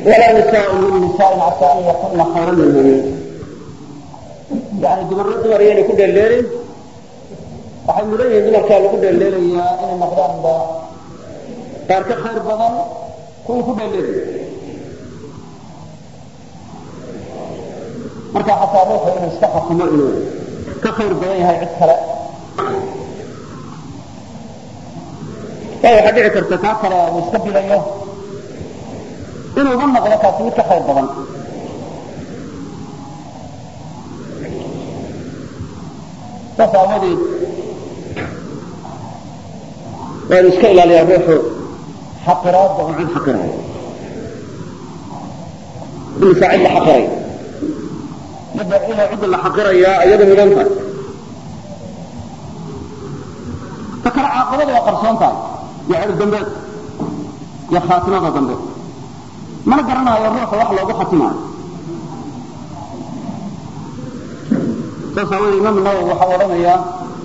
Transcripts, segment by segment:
walaa nisaau min nisaain casaa an yakuna khayra minhum yani dumarna dumar iyaynay ku dheeldheelin waxay mudan yihiin dumarkaa lagu dheeldheelayaa inay noqdaanba qaar ka khayr badan kuwii ku dheeldheelaya marka xataa ruuxu inuu iska xukumo inuu ka khayr badan yahay cid kale waayo waxaa dhici karta kaa kale uu iska bilayo inuu ugu noqdo kaasi mid ka khayr badan saas aawadeed waa inu iska ilaaliyaa ruuxu xaqiraadda oo cid xaqirayo imisa cid la xaqiray midda inay cidda la xaqirayaa iyada mudan tahay ta kale caaqibada waa qarsoon tahay iyo cir dambeed iyo khaatimada dambe mana garanayo ruuxa wax loogu khatimaayo saas aawadee imaam nawowi waxaa odhanayaa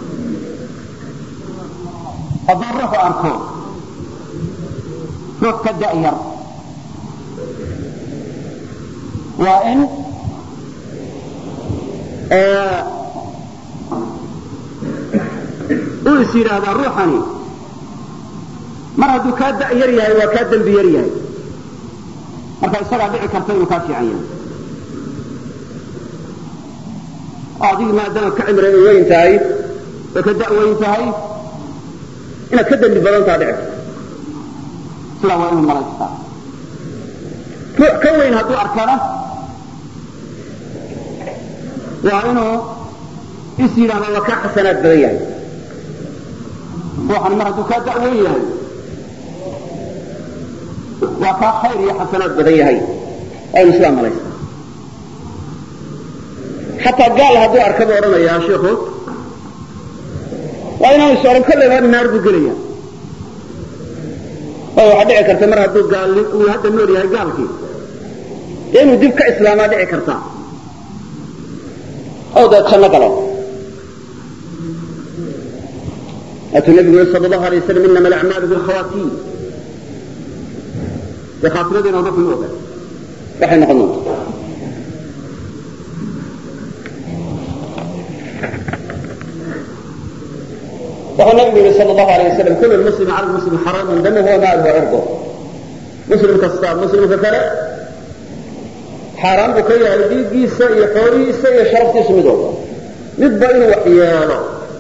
hadduu ruuxu arko ruux ka da'yar waa in uu is yidhaahdaa ruuxani mar hadduu kaa da' yar yahay waa kaa dembi yar yahay marka isagaa dhici karta inuu kaa fiican yahay oo adigi maadaama ka cimri weyn tahay oo ka da' weyn tahay inaad ka dembi badantaa dhici karto sidaa waa inuu malaystaa ruux ka weyn hadduu arkana waa inuu is yidhahda waa kaa xasanaad badan yahay ruuxan mar hadduu kaa da' weyn yahay waa kaa khayr iyo xasanaad badan yahay waa inu sidaa malaystaa xataa gaal hadduu arka buu odhanayaa shiiku waa inaanu is odhan kolleyba naar buu gelaya waayo waxaa dhici karta mar hadduu gaal uu hadda nool yahay gaalkii dee inuu dib ka islaamaa dhici karta oo dee janno galo waatuu nabigu yiri sal allahu alay waslam inama alacmaalu bilkhawaatiin dee khaatimadiina ruuxu ma oga waxay noqon doonta wuxuu nabigu yihi sal allahu alay wasalam kulu lmuslimi cala lmuslimi xaraamun damuhu wa maaluhu wa cirduh muslim kasta muslimka kale xaaraan buu ka yahay dhiiggiisa iyo xoolihiisa iyo sharaftiisu mid walba midba inuu wax yeelo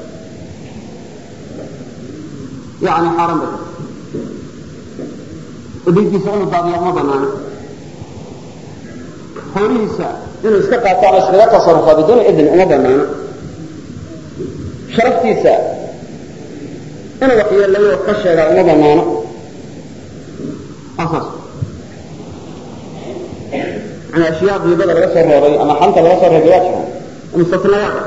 yani xaaraan bay oo dhiiggiisa inuu daadiyo uma banaana xoolihiisa inuu iska qaato ama iskaga tasarufaa biduuni idn uma banaana sharaftiisa inuu wax yeelayo wax ka sheegaa uma banaano asaas yani ashyaa diibada laga soo reebay ama xanta laga soo reebay waa jiraan mustanayaada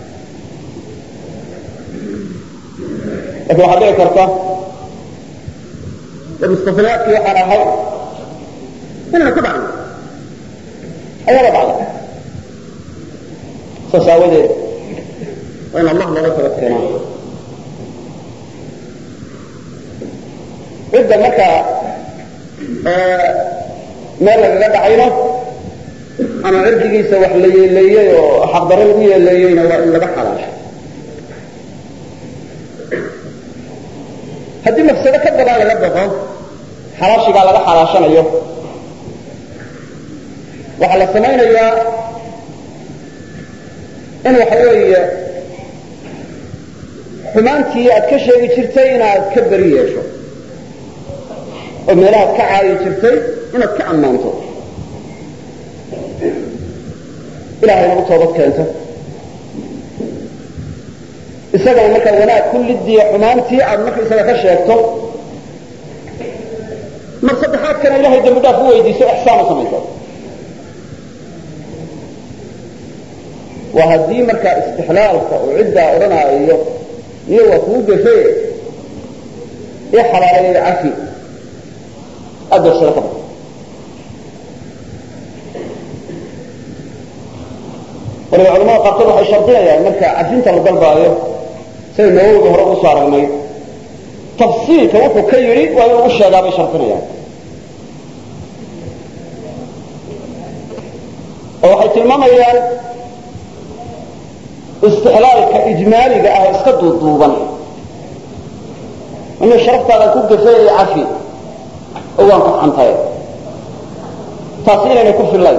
lakin waxaa dhici karta mustanayaadkii waxaan ahay inayna ku dhacno ayaaba dhacda saas aawadeed waa in allah looga tabad keenaa cidda markaa meel lagaga dhacayna ama cirdigiisa wax la yeeleeyey oo xaqdarro lagu yeeleeyeyna waa in laga xalaasho haddii mafsado ka badan laga baqo xalaashigaa laga xalaashanayo waxaa la samaynayaa in waxa weeye xumaantii aad ka sheegi jirtay inaad ka beri yeesho oo meelahaad ka caayi jirtay inaad ka ammaanto ilahay nagu toobad keento isagana markaa wanaag kullidiiya xumaantii aad marka isaga ka sheegto mar saddexaadkana ilahay dambi dhaaf u weydiiso ixsaan u samayso waa haddii markaa istixlaalka uu ciddaa odhanaayo iyo waa kuu gafe i xalaaleeya cafi adorsada ka bad waliba culamada qaarkood waxay shardinayaan marka cafinta la dalbaayo sida nawowiga hore usoo aragnay tafsiilka wuxuu ka yidhi waa inuu u sheegaa bay shardinayaan oo waxay tilmaamayaan istixlaalka ijmaaliga ah oo iska duuduuban inuu sharaftaada ku gafay ee cafi oo waan ku xantay taasi inaynay ku fillayn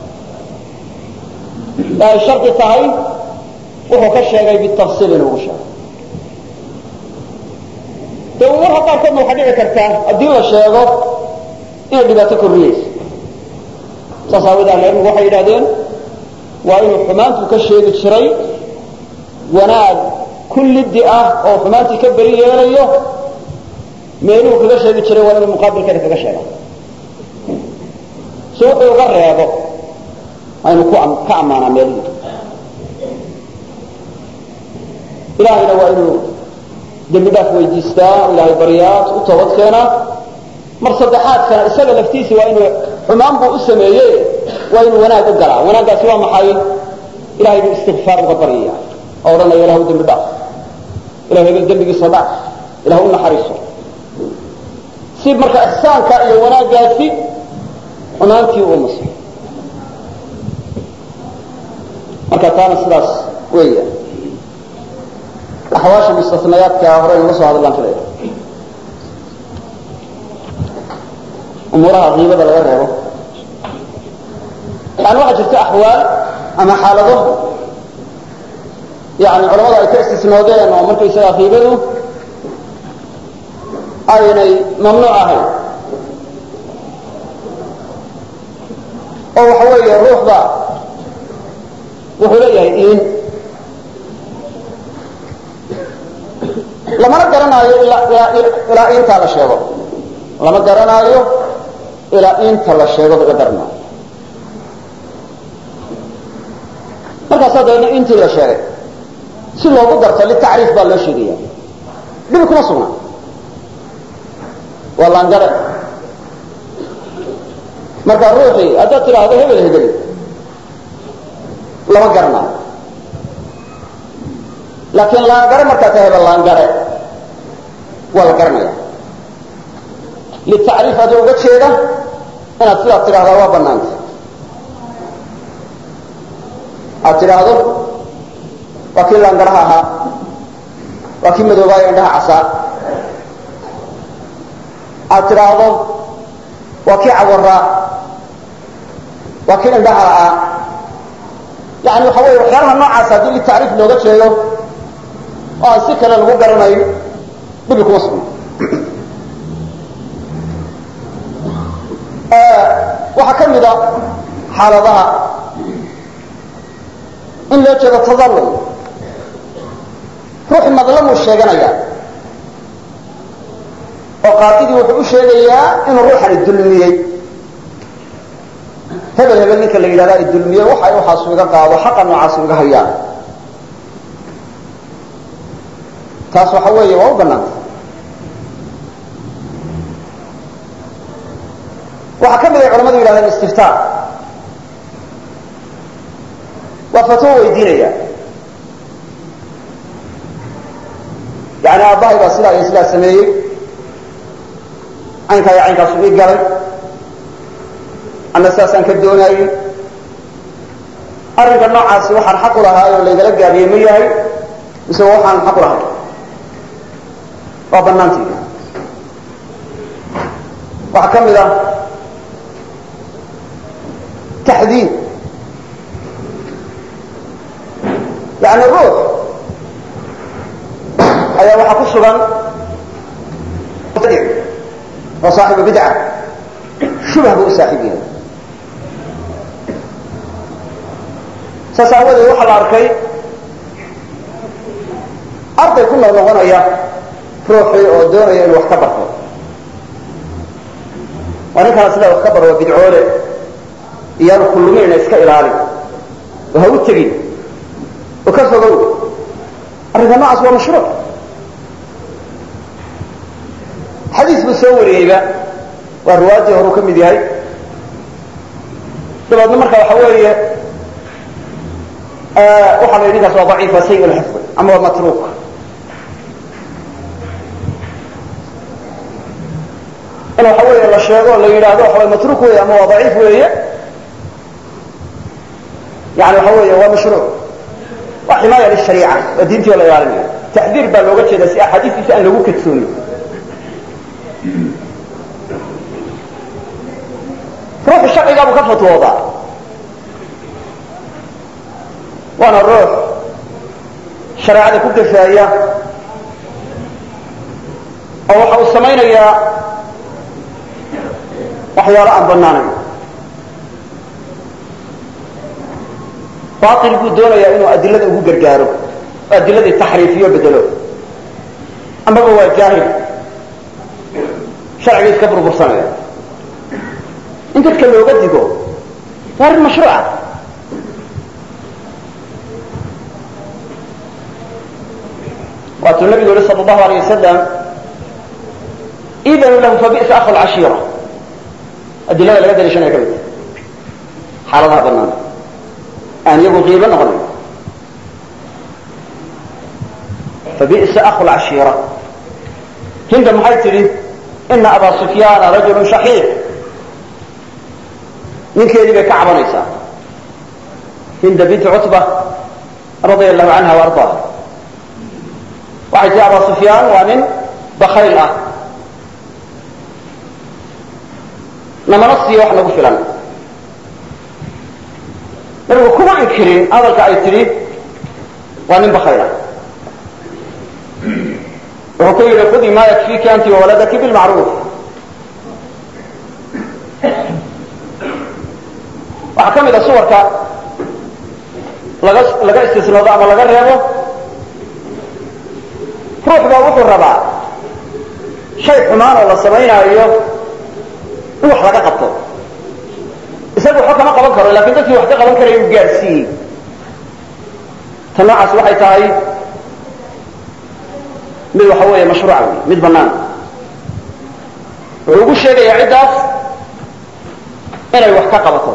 ee ay shardi tahay wuxuu ka sheegay bitafsiil inuu ugu sheegay de marka qaarkoodna waxaa dhici kartaa haddii la sheego inay dhibaato korriyeyso saas aawood ahlucilmigu waxay yidhahdeen waa inuu xumaantu ka sheegi jiray wanaag kullidi ah oo xumaantii ka beri yeelayo meeluhu kaga sheegi jiray waa inuu muqaabilkeeda kaga sheega si wuxuu uga reebo aynu ka ammaanaa meelihii ilaahayna waa inuu dembi dhaaf weydiistaa o ilaahay baryaa u toobad keenaa mar saddexaadkana isaga laftiisi waa inuu xumaan buu u sameeye waa inuu wanaag u galaa wanaaggaasi waa maxay ilahay buu istikfaar uga baryaya oo odhanaya ilah dembi dhaaf ilah hebel dembigiisa dhaaf ilah u naxariiso si marka ixsaanka iyo wanaaggaasi xumaantii uu maso marka taana sidaas weeya axwaasha mustasnayaadka hore inula soo hadallaan filaya umuuraha kiibada laga reebo yani waxaa jirta axwaal ama xaalado yani culamada ay ka istisnoodeen oo markaysagaa kiibadu aynay mamnuuc ahayn oo waxa weeye ruuxda wuxuu leeyahay iin lamana garanaayo ilaa intaa la sheego lama garanaayo ilaa inta la sheego laga garanaayo markaasaa dabeedna intii la sheegay si loogu darto litacriif baa loo sheegaya dhibi kuma sugna waa laangare marka ruuxii haddaad tidhaahdo hebel hebel lama garanaayo laakiin laangare markaa ta hebel laangare waa la garanaya litacriif adoo uga jeeda inaad sidaad tidhahdaa waa banaanta aad tidhaahdo waa kii laangaraha ahaa waa kii madoobaayo indhaha casaa aad tidhaahdo waa kii cawaraa waa kii indhaha la'aa yani waxa weeye waxyaalaha noocaas haddii litacriif looga jeedo oo aan si kale lagu garanayo dhibi kuma sugna waxaa ka mida xaaladaha in loo jeedo tadallul ruuxi madlamuu sheeganaya oo qaadidii wuxuu u sheegayaa inuu ruuxani dulmiyey hebel hebel ninka la yidhahda ay dulmiyey waxa waxaasu iga qaado xaqa noocaasu iga hayaan taas waxa weeye waa u banaanta waxaa ka mid ay culamadu yidhahdeen istiftaa waa fatwo weydiinaya yani aabbahay baa sidaa iyo sidaa sameeyey caynkaa iyo caynkaasu ii galay anna sidaasaan ka doonaayey arrinka noocaasi waxaan xaq u lahaay oo laygala gaabiyey ma yahay mise waxaan xaq u lahay waa banaantii waxaa ka mid ah taxdiid yani ruux ayaa waxaa ku sugan oo saaxibu bidca shubah buu u saaxiib yahay saas aawadeed waxaa la arkay arday ku nool noqonaya ruuxii oo doonaya inuu wax ka barto waa ninkana sidaa wax ka baro waa bidcoole iyaanu kulluminayna iska ilaali oo ha u tegin oo ka fogow arrinka noocaas waa mashruuc xadiis buu soo wariyeyba waa riwaayadii horuu ka mid yahay dabeedna marka waxa weeye waxaa la yidhi ninkaas waa daciif waa sayi lxifdi ama waa matruuk in waxa weeye la sheego o la yidhaahdo waxa way matruuk weeye ama waa daciif weeye yani waxa weeye waa mashruuc waa ximaaya lishariica waa diintii oo la ilaalinayo taxdiir baa looga jeeda si axaadiistiisa aan lagu kadsoomin ruuxu sharcigaa buu ka fatwoodaa waana ruux shareecada ku gafaaya oo waxa uu samaynayaa waxyaalo aan banaanayn bail buu doonayaa inuu adilada ugu gargaaro oo adiladii taxriifiyo bedelo amaba waa jaahil sharcigii iska burbursanaya in dadka looga digo waa arrin mashruuca waatuu nabigu yihi sal allahu alayh wasalam idanu lahu fabi'sa akhu lcashiira adilada laga daliishanaya ka mid xaaladaha banaan aan iyagu qiibo noqonayn fabi'sa akhu lcashiira hinda maxay tidhi ina abaa sufyaana rajulu shaxiix ninkeedii bay ka cabanaysaa hinda binti cutba radia allahu canha wa ardaaha waxay tihi abaa sufyaan waa nin bakayl ah namana siiyo wax nagu filan nabigu kuma inkirin hadalka ay tidhi waa nin bakayl ah wuxuu ku yidhi khudii ma yakfiiki anti wawaladaki bilmacruuf waxaa ka mid a suwarka laga laga istisnoodo ama laga reebo ruux baa wuxuu rabaa shay xumaan oo la samaynaayo in wax laga qabto isaga waxba kama qaban karo lakin dadkii wax ka qaban karaya uu gaadhsiiyey ta noocaas waxay tahay mid waxa weeye mashruuca wey mid banaan wuxuu ugu sheegayaa ciddaas inay wax ka qabato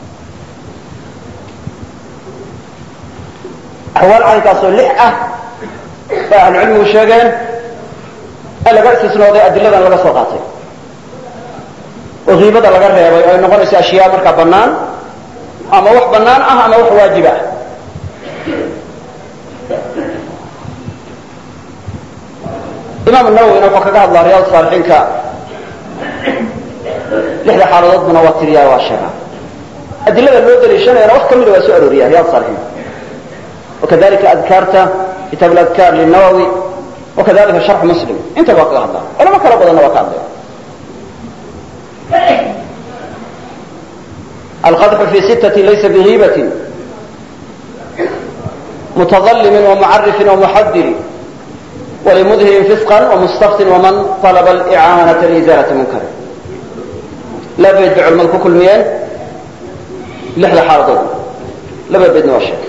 axwaal caynkaasoo lix ah bay ahlucilmigu sheegeen in laga istisnooday adiladan laga soo qaatay oo kiibada laga reebay oo ay noqonayso ashyaa markaa bannaan ama wax bannaan ah ama wax waajib ah imaam nawowina wuxuu kaga hadlaa riyaad saalixiinka lixda xaaladoodbuna waa tiriyaa waa sheegaa adilada loo daliishanayana wax kamida waa soo arooriya riyaad saalixiin wakadalika adkaarta kitaab اladkaar linawowi wakadalika sharx muslim intaba waa kaga hadlaa culamo kala badanna waa ka hadlaya alqadxu fi sittati laysa bigiibati mutadalimin wamucarifin wamuxadiri walimudhirin fisqan wamustaftin waman طalaba alicaanata liizaalati munkari laba beed bay culamadu ku kulmiyeen lixda xaaladood laba beedna waa sheegay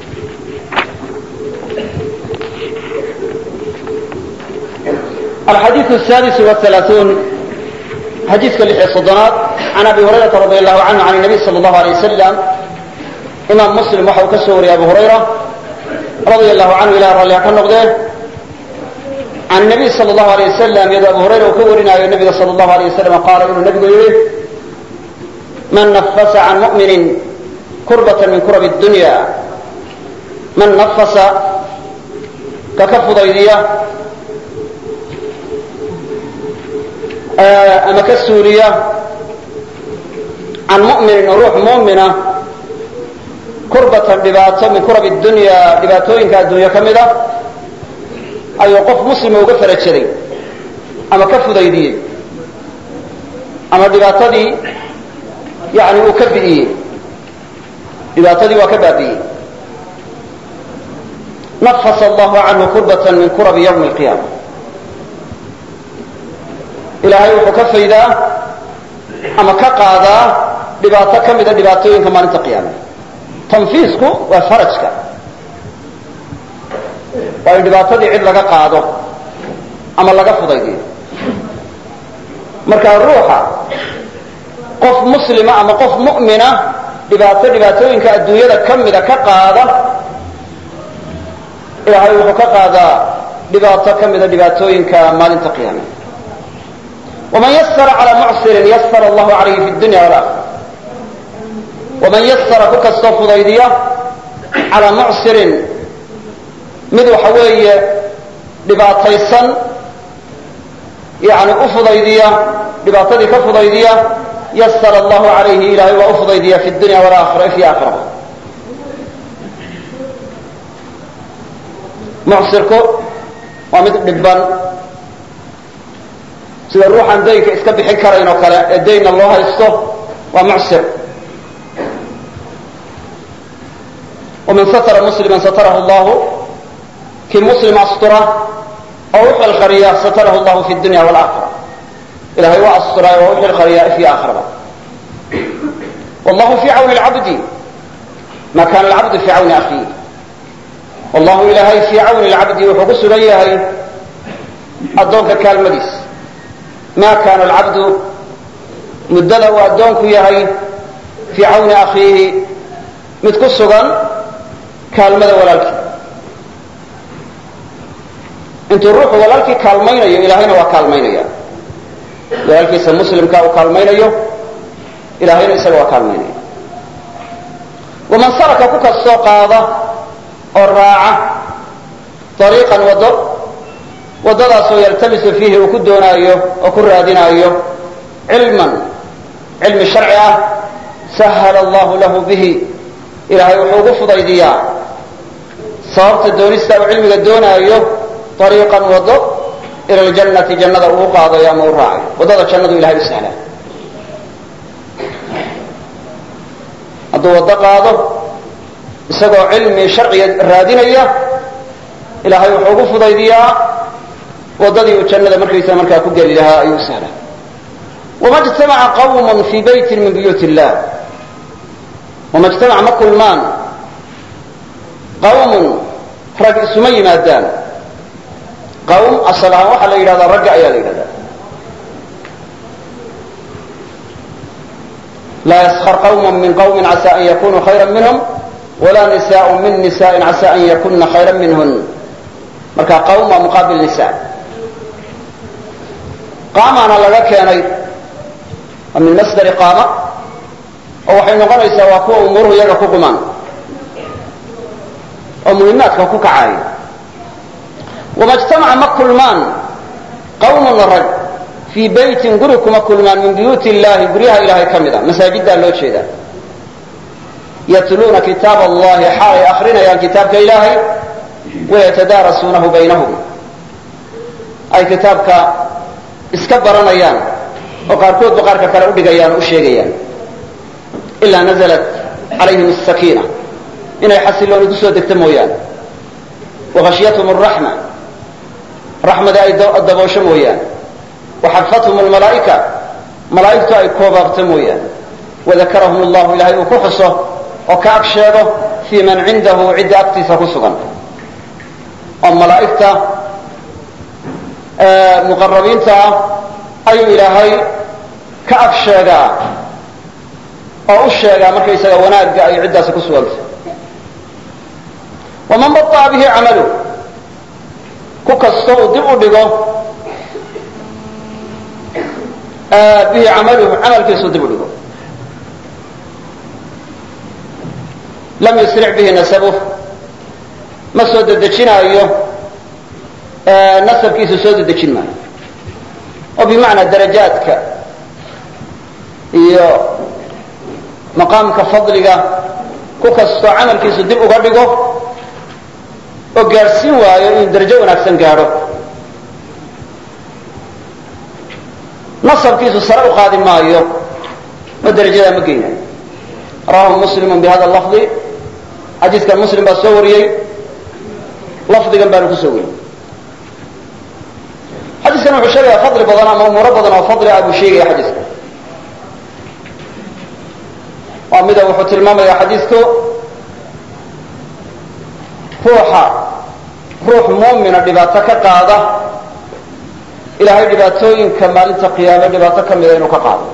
الxadيiث السادس والثaلaaثuun xadiiska lix iyo soddonaad can abi hurayرaةa radي الlahu canhu can النabiy slى الlahu عalيه wasalam imaam muslim waxa uu ka soo wariyay abu hurayra radia الlahu canhu ilah ralliha ka noqdee can الnabiy salى الlahu عalيه wasalam iyadoo abu hurayra uu ka warinaayo nabiga salى الlahu عalيه wasalam qaala inuu nabigu yihi man nafasa can muؤmini kurbaة min kurab الdunya man nafasa kaka fudaydiya ama ka suuliya can mu'minin ruux mu'mina kurbatan dhibaato min kurab dunya dhibaatooyinka adduunyo ka mid a ayuu qof muslima uga farajaday ama ka fudaydiyey ama dhibaatadii yani uu ka bi'iyey dhibaatadii waa ka baabi'iyey nafasa allahu canhu kurbatan min kurabi ywmi اlqiyaama ilaahay wuxuu ka faydaa ama ka qaadaa dhibaato ka mida dhibaatooyinka maalinta qiyaame tanfiisku waa farajka waa in dhibaatadii cid laga qaado ama laga fudaydiyo marka ruuxa qof muslima ama qof mu'mina dhibaato dhibaatooyinka adduunyada ka mida ka qaada ilaahay wuxuu ka qaadaa dhibaato ka mida dhibaatooyinka maalinta qiyaame waman yasara calى mucsirin yasara allahu calayhi fi dunya walakhira waman yasara ku kastoo fudaydiya calaa mucsirin mid waxa weeye dhibaataysan yani u fudaydiya dhibaatadii ka fudaydiya yasara allahu calayhi ilaahay waa u fudaydiya fi dunya walaakhira fi aakhiraba mucsirku waa mid dhibban sida ruuxaan daynka iska bixin karayn oo kale ee daynna loo haysto waa mucsir waman satara muslima satarahu llahu kii muslim astura oo u xilqariya satarahu llahu fi dunya walaakhira ilahay waa asturaay oo u xilqariya fi aakhiraba wallahu fi cawni lcabdi ma kana alcabdu fi cawni akhiih wallahu ilaahay fii cawni lcabdi wuxuu ku sugan yahay addoonka kaalmadiis ma kana alcabdu muddada uu addoonku yahay fii cawni akhiihi mid ku sugan kaalmada walaalkii intuu ruuxu walaalkii kaalmaynayo ilaahayna waa kaalmaynaya walaalkiisa muslimka uu kaalmaynayo ilaahayna isaga waa kaalmaynaya waman saraka ku kastoo qaada oo raaca ariiqan waddo waddadaasoo yaltamisu fiihi uu ku doonaayo oo ku raadinaayo cilman cilmi sharci ah sahala allahu lahu bihi ilaahay wuxuu ugu fudaydiyaa sababta doonista uu cilmiga doonaayo ariiqan waddo ila ljannati jannada uu qaadayo ama u raacayo waddada jannadu ilahay u sahlaa hadduu waddo qaado isagoo cilmi sharciga raadinaya ilaahay wuxuu ugu fudaydiyaa waddadii uu jannada markaysa markaa ku geli lahaa ayuu u sahlaa wama jtamaca qawm fii bayti min buyuut illah wama jtamaca ma kulmaan qawmun rag isuma yimaadaan qawm asal ahaan waxaa la yidhahdaa ragga ayaa la yidhahdaa laa yaskar qawm min qawmi casa an yakunuu khayra minhum walaa nisaء min nisaءi casa an yakuna khayra minhun marka qawm waa muqaabil nisa qaamaana laga keenay waa min masdari qaama oo waxay noqonaysaa waa kuwa umuruhu iyaga ku qumaan oo muhimaadka ku kacaaya wama jtamaca ma kulmaan qawmun rag fii baytin guri kuma kulmaan min buyuuti illahi guryaha ilahay ka mid a masaajiddaa loo jeedaa yatluuna kitaab allahi xaalay akrinayaan kitaabka ilaahay wayatadaarasuunahu baynahum ay kitaabka iska baranayaan oo qaarkoodba qaarka kale udhigayaan o u sheegayaan ilaa nazalat calayhim asakiina inay xasilooni kusoo degto mooyaane wahashyathum araxma raxmada ay daboosho mooyaane waxafathum almalaa'ika malaa'igtu ay koobaabto mooyaane wadakarahum allahu ilahay uu ku xuso oo ka ag sheego fii man cindahu cidda agtiisa ku sugan oo malaa'igta muqarabiinta ah ayuu ilaahay ka ag sheegaa oo u sheegaa markaysaga wanaagga ay ciddaasi ku sugantay waman baطa'a bihi camalu ku kasto uu dib u dhigo bihi camaluhu camalkiisuu dib u dhigo lam yusric bihi nasabuh ma soo dedejinaayo nasabkiisu soo dedejin maayo oo bimacnaa darajaadka iyo maqaamka fadliga ku kastoo camalkiisu dib uga dhigo oo gaadhsiin waayo inuu darajo wanaagsan gaadho nasabkiisu sare u qaadi maayo oo darajadaa ma geynayo rawahu muslimu bihada lafdi xadiiskan muslim baa soo wariyey lafdigan baanu ku soo wariyey xadiiskan wuxuu sheegaya fadli badan ama umuuro badan oo fadli ah buu sheegaya xadiiska waa mida wuxuu tilmaamaya xadiisku ruuxa ruux muumina dhibaato ka qaada ilaahay dhibaatooyinka maalinta qiyaame dhibaato ka mida inuu ka qaado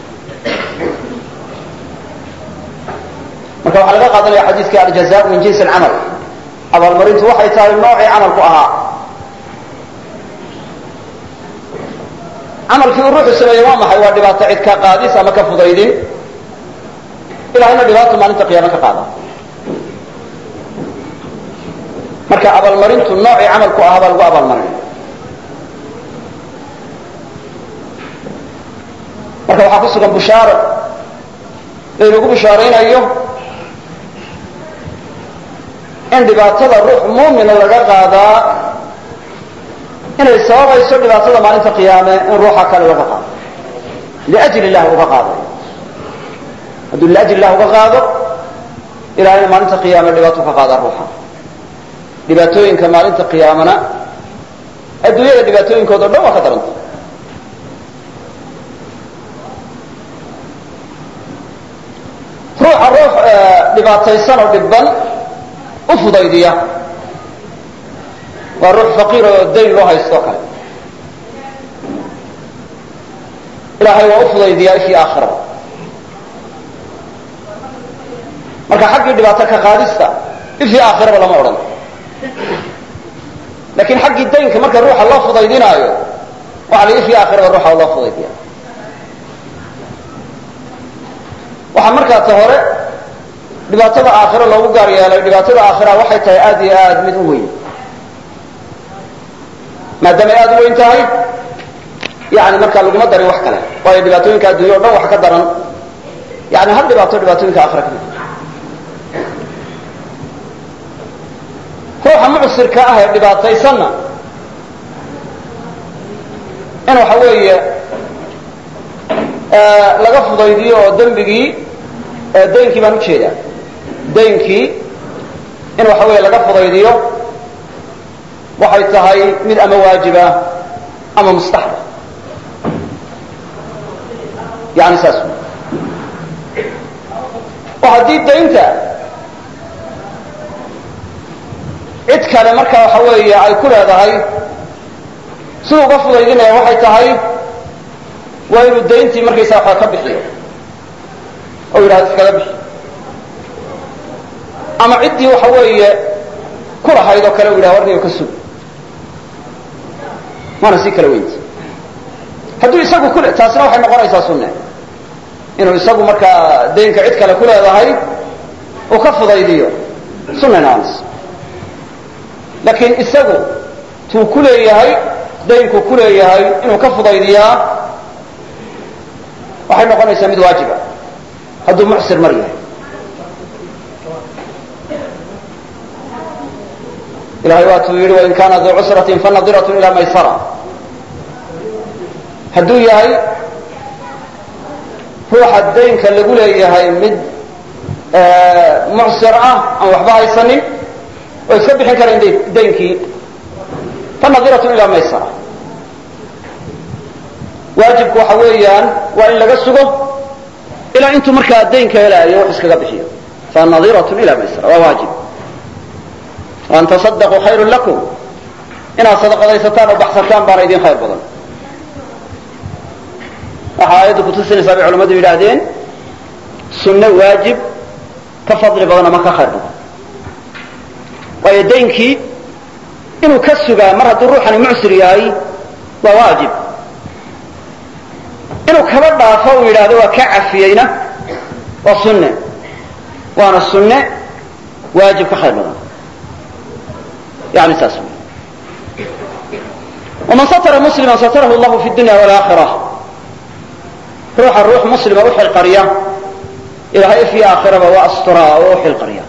marka waxaa laga qaadanaya xadiiskii aljaza min jinsi alcamal abaalmarintu waxay tahay noocii camalku ahaa camalkii uu ruuxu sameeyey waa maxay waa dhibaato cid ka qaadis ama ka fudaydin ilahayna dhibaato maalinta qiyaame ka qaada marka abaalmarintu noocii camalku ahaa baa lagu abaalmarinaya marka waxaa ku sugan bushaaro laynagu bushaaraynayo in dhibaatada ruux muumina laga qaadaa inay sababayso dhibaatada maalinta qiyaame in ruuxa kale laga qaado liajli illah uga qaadayo hadduu liajli illah uga qaado ilahayna maalinta qiyaame dhibaato ka qaadaa ruuxa dhibaatooyinka maalinta qiyaamana adduunyada dhibaatooyinkooda o dhan waa ka daranta ruuxa ruux dhibaataysan oo dhibban u fudaydiya waa ruux faqiir oo dayn loo haysto o kale ilaahay waa u fudaydiyaa ishii aakhirada marka xaggii dhibaato ka qaadista ishii aakhiraba lama odhan lakin xaggii daynka marka ruuxa loo fudaydinaayo waxa la ishii aakhiraba ruuxa loo fudaydiya waxaa markaa ta hore dhibaatada aakhiro loogu gaar yeelay dhibaatada aakhira waxay tahay aad iyo aad mid u weyn maadaamay aad u weyn tahay yani markaa laguma darin wax kale waayo dhibaatooyinka addunya o dhan wax ka daran yani hal dhibaato dhibaatooyinka aakhira ka mid ruuxa mucsirka ah ee dhibaataysanna in waxa weeye laga fudaydiyo oo dembigii daynkii baan ujeedaa daynkii in waxa weeye laga fudaydiyo waxay tahay mid ama waajiba ama mustaxba yani saas oo haddii daynta cid kale marka waxa weeye ay ku leedahay siduu uga fudaydinaya waxay tahay waa inuu dayntii markaysaa waxaa ka bixiyo oo yidhahdo iskaga bixi ama ciddii waxa weeye ku lahayd oo kale u yidhahdo warniga ka sug maana si kala weynti hadduu isagu ku taasina waxay noqonaysaa sunne inuu isagu markaa daynka cid kale ku leedahay uu ka fudaydiyo sunna noqonaysa laakiin isagu tuu ku leeyahay daynkuu ku leeyahay inuu ka fudaydiyaa waxay noqonaysaa mid waajiba hadduu mucsir mar yahay ilahay waatuu yidhi wain kaana duu cusratin fanadiratun ila maysara hadduu yahay ruuxa daynka lagu leeyahay mid mucsir ah aan waxba haysanin oo iska bixin karayn daynkii fanadiratun ila maysara waajibku waxa weeyaan waa in laga sugo ilaa intuu markaa daynka helaayo wax iskaga bixiyo fanadiratun ila maysara waa waajib an tasadaquu khayru lakum inaad sadaqadaysataan oo baxsataan baana idin khayr badan waxaa aayaddu kutusinaysaa bay culamadu yidhaahdeen sunne waajib ka fadli badan ama ka khayr badan waayo daynkii inuu ka sugaa mar hadduu ruuxani mucsir yahay waa waajib inuu kaba dhaafo uu yidhaahdo waa ka cafiyeyna waa sunne waana sunne waajib ka khayr badan yani saas waman satara muslima satarahu llahu fi dunya walaakira ruuxa ruux muslima u xilqariya ilaahay fi aakhiraba waa asturaa oo u xilqariya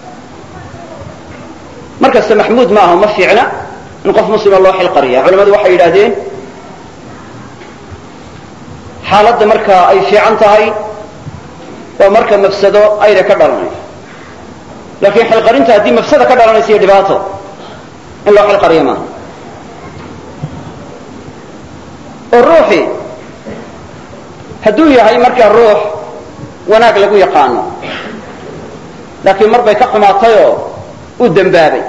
markasta maxmuud ma aha ma fiicna in qof muslima loo xilqariya culamadu waxay yidhahdeen xaaladda markaa ay fiican tahay waa marka mafsado ayna ka dhalanayso laakiin xilqarinta haddii mafsada ka dhalanaysa iyo dhibaato in loo xilqariyo maaha oo ruuxii hadduu yahay markaa ruux wanaag lagu yaqaano laakiin mar bay ka xumaatayoo uu dembaabay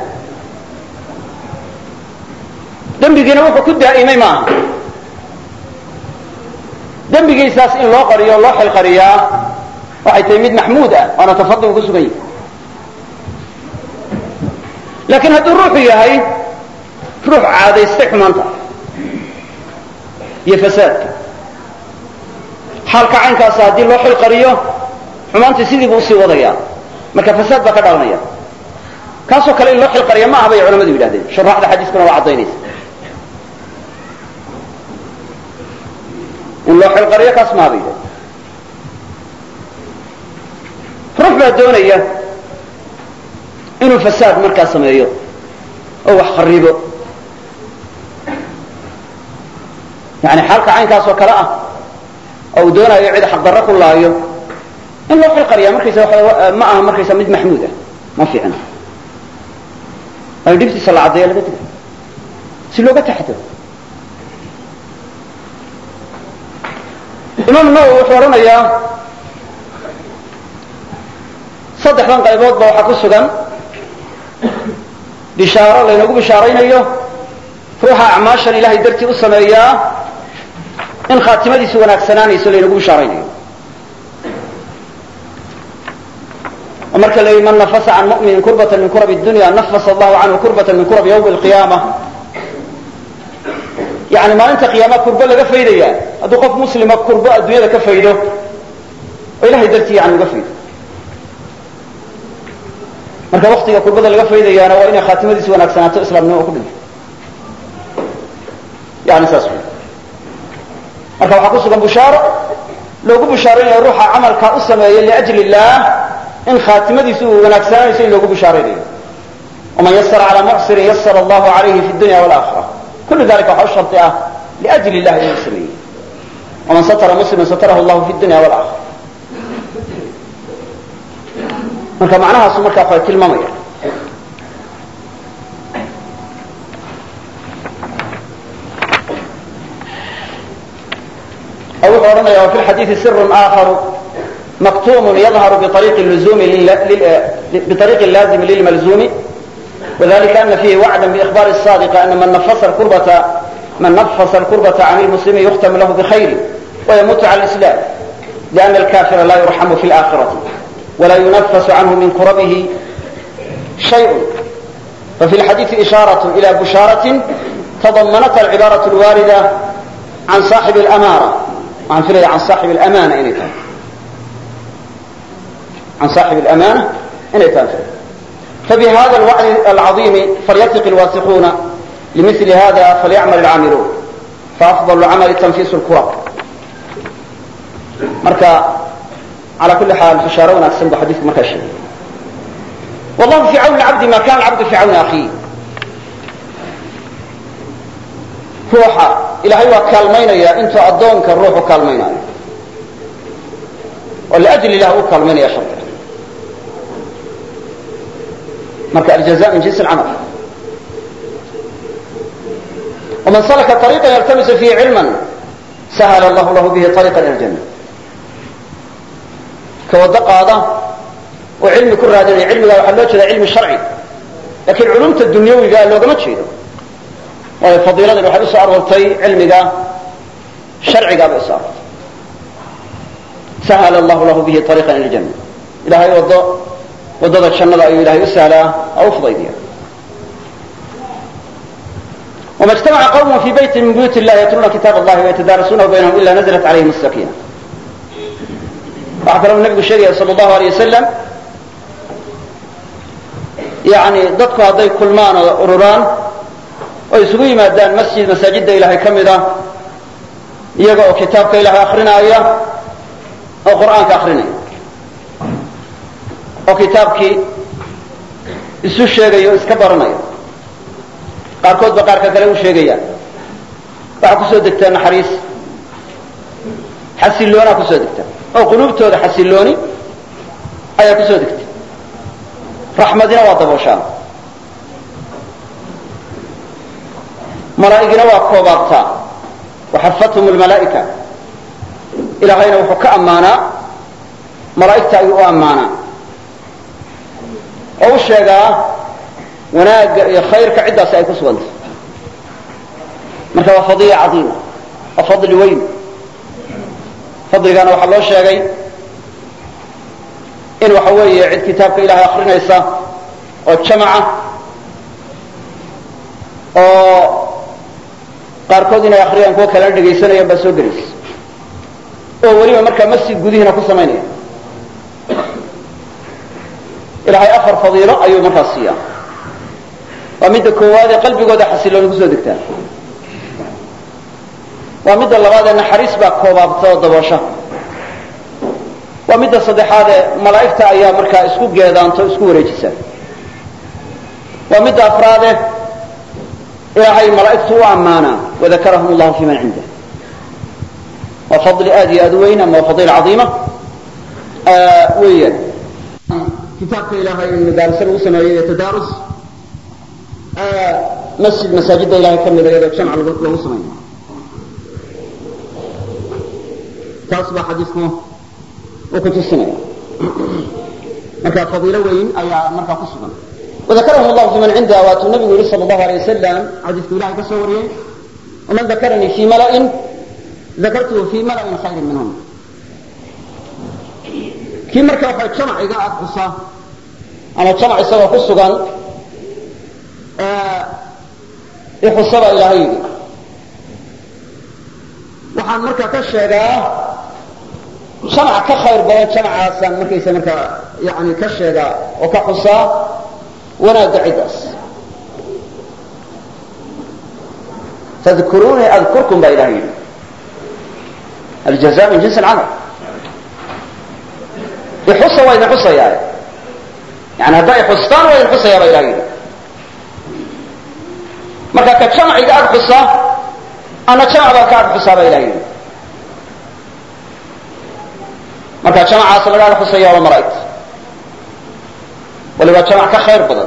dembigiina wuxuu ku daa'imay maaha dembigiisaas in loo qariyo o loo xilqariyaa waxay tahay mid maxmuud ah waana tafadul ku sugan yahi laakiin hadduu ruuxu yahay ruux caadaystay xumaanta iyo fasaadka xaalka caynkaasa haddii loo xilqariyo xumaantii sidii buu usii wadaya marka fasaad baa ka dhalanaya kaasoo kale in loo xilqariya ma aha bay culamadu yidhahdeen shuraaxda xadiiskuna waa caddaynaysa in loo xilqariyo kaas maaha bay yidhahdeen ruux baa doonaya inuu fasaad markaa sameeyo oo wax kharibo yani xaalka caynkaas oo kale ah oo uu doonayo cid xaqdarro ku laayo in loo xilqariya markaysa ma aha markaysa mid maxmuud ah ma fiicna waayo dhibtiisa la caddeeya laga diga si looga taxadaro imaam nawowi wuxuu odhanayaa saddexdan qayboodba waxaa ku sugan bishaaro laynagu bishaaraynayo ruuxa acmaashan ilahay dartii u sameeyaa in khaatimadiisu wanaagsanaanayso laynagu bishaaraynayo oo marka la yidhi man nafasa can mu'minin kurbatan min kurabi dunya nafasa allahu canhu kurbatan min kurabi yawmi alqiyaama yani maalinta qiyaama kurbo laga faydaya hadduu qof muslima kurbo adduunyada ka faydo oo ilahay dartii yani uga faydo marka waktiga kurbada laga faydayaana waa inay khaatimadiisu wanaagsanaato islaamnimo oo ku dhinto yani saas wey marka waxaa ku sugan bushaaro loogu bushaaraynayo ruuxa camalkaa u sameeya liajli illah in khaatimadiisu uu wanaagsananayso in loogu bushaaraynayo waman yasara calaa mucsirin yasara allahu calayhi fi dunya walaakira kullu dalika waxaa u shardi ah liajli illah inuu sameeyey waman satara musliman satarahu allahu fi dunya walaakira marka macnahaasu markaa waa tilmaamaya oo wuxuu odhanaya wa fi lxadiidi sirun aakharu maktuumun yadharu biطariiqi laazimi lilmalzumi وذلك أن فيه وعدا بإخبار الصادق أن من نفس الكربة من نفس الكربة عن المسلم يختم له بخير ويموت على الإسلام لأن الكافر لا يرحم في الآخرة ولا ينفس عنه من كربه شيء ففي الحديث إشارة إلى بشارة تضمنتها العبارة الواردة عن صاحب الأمارة عن فلي عن صاحب الأمانة إن كان عن صاحب الأمانة إن كان فبهذا الوعد العظيم فليثق الواثقون لمثل هذا فليعمل العاملون فأفضل العمل تنفيس الكرب مركا على كل حال بشارة وناكسن بحديث مركا شيء والله في عون العبد ما كان العبد في عون أخيه روحا إلهي وكالمين انت أدونك الروح كالمين ولأجل الله كالمين يا شرط مركا الجزاء من جنس العمل ومن سلك طريقا يلتمس فيه علما سهل الله له به طريقا إلى الجنة كوضا قاضة وعلم كل هذا علم قال لو جدا علم شرعي لكن علومة الدنيوي قال لو ما تشيده وهي فضيلة الواحد يسأل ورطي علم قال شرعي قال يسأل سهل الله له به طريقا إلى الجنة إلهي وضع وضع الشنة أي إلهي يسأل أو فضيلية وما اجتمع قوم في بيت من بيوت الله يتلون كتاب الله ويتدارسونه بينهم إلا نزلت عليهم السكينة waxaa kaloo nabigu sheegaya sal allahu alay wasalam yani dadku hadday kulmaan oo ururaan oo isugu yimaadaan masjid masaajidda ilaahay ka mid ah iyaga oo kitaabka ilaahay akrinaaya oo qur'aanka akrinaya oo kitaabkii isu sheegaya o iska baranaya qaarkood ba qaarka kale u sheegayaan waxaa kusoo degtaa naxariis xasiloonaa kusoo degtaa oo quluubtooda xasilooni ayaa kusoo degtay raxmadina waa dabooshaan malaa'igina waa koobaabtaa waxafathum lmalaa'ika ilaahayna wuxuu ka ammaanaa malaa'igta ayuu u ammaanaa oo u sheegaa wanaagga iyo khayrka ciddaasi ay ku sugantay marka waa fadiila cadiima waa fadli weyn fadligana waxaa loo sheegay in waxa weeye cid kitaabka ilahay akrinaysa oo jamaca oo qaarkood inay akriyaan kuwa kalena dhegaysanayaan baa soo gelaysa oo weliba markaa masjid gudihiina ku samaynaya ilaahay afar fadiilo ayuu markaas siiyaa waa midda koowaad ee qalbigooda xasilooni kusoo degtaa waa midda labaad ee naxariis baa koobaabta oo daboosha waa midda saddexaad ee malaa'igta ayaa markaa isku geedaanto isku wareejisa waa midda afraade ilaahay malaa'igtu u ammaanaa wadakarahum allahu fi man cindah waa fadli aad iyo aad u weyn ama waa fadiila cadiima weeyaan kitaabka ilaahay in madaalise lagu sameeyo iyo tadaarus masjid masaajidda ilahay ka mida iyadoo jamc lagu sameeyo taas baa xadiisku uu ku tusinaya marka fadiilo weyn ayaa markaa ku sugan وذكرهم الله في من عنده واتوا النبي صلى الله عليه وسلم حديث الله كسو وريي ومن ذكرني في ملأ ذكرته في ملأ خير منهم kii marka waxay jamac iga ag xusaa ama jamac isagoo ku sugan ixusaba ilaahay yidhi waxaan markaa ka sheegaa jamac ka khayr badan jamacaasaan markaysa markaa yani ka sheegaa oo ka xusaa wanaagga ciddaas fadkuruunii adkurkum baa ilahay yidhi aljaza min jinsi alcamal ixusa waa idin xusayaa yani haddaa ixustaan waa idin xusayaa baa ilahay yidhi marka ka jamaciga ag xusa ana jamac baa ka ag xusaa baa ilahay yidhi marka jamacaas laga ag xusaya waa malaa'igta waliba jamac ka khayr badan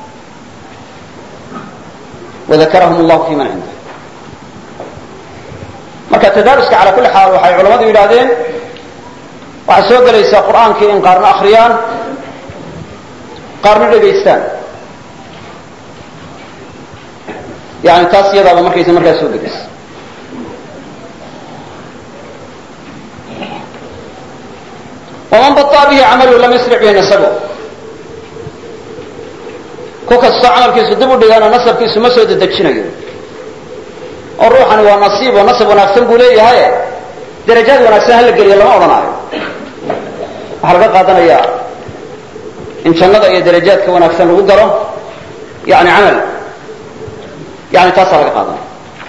wadakarahum allahu fi man cindah marka tadaaruska cala kulli xaal waxay culamadu yidhahdeen waxay soo gelaysaa qur'aankii in qaarna akriyaan qaarna dhegaystaan yani taas iyadaaba markaysa markaa soo gelaysa waman baطaa bihi camalu lam yasric bihi nasabu ku kastoo camalkiisu dib u dhigaana nasabkiisu ma soo dedejinayo oo ruuxani waa nasiib oo nasab wanaagsan buu leeyahay darajaad wanaagsan hala geliyo lama odhanaayo waxaa laga qaadanayaa in jannada iyo darajaadka wanaagsan lagu galo yani camal yani taasaa laga qaadanaya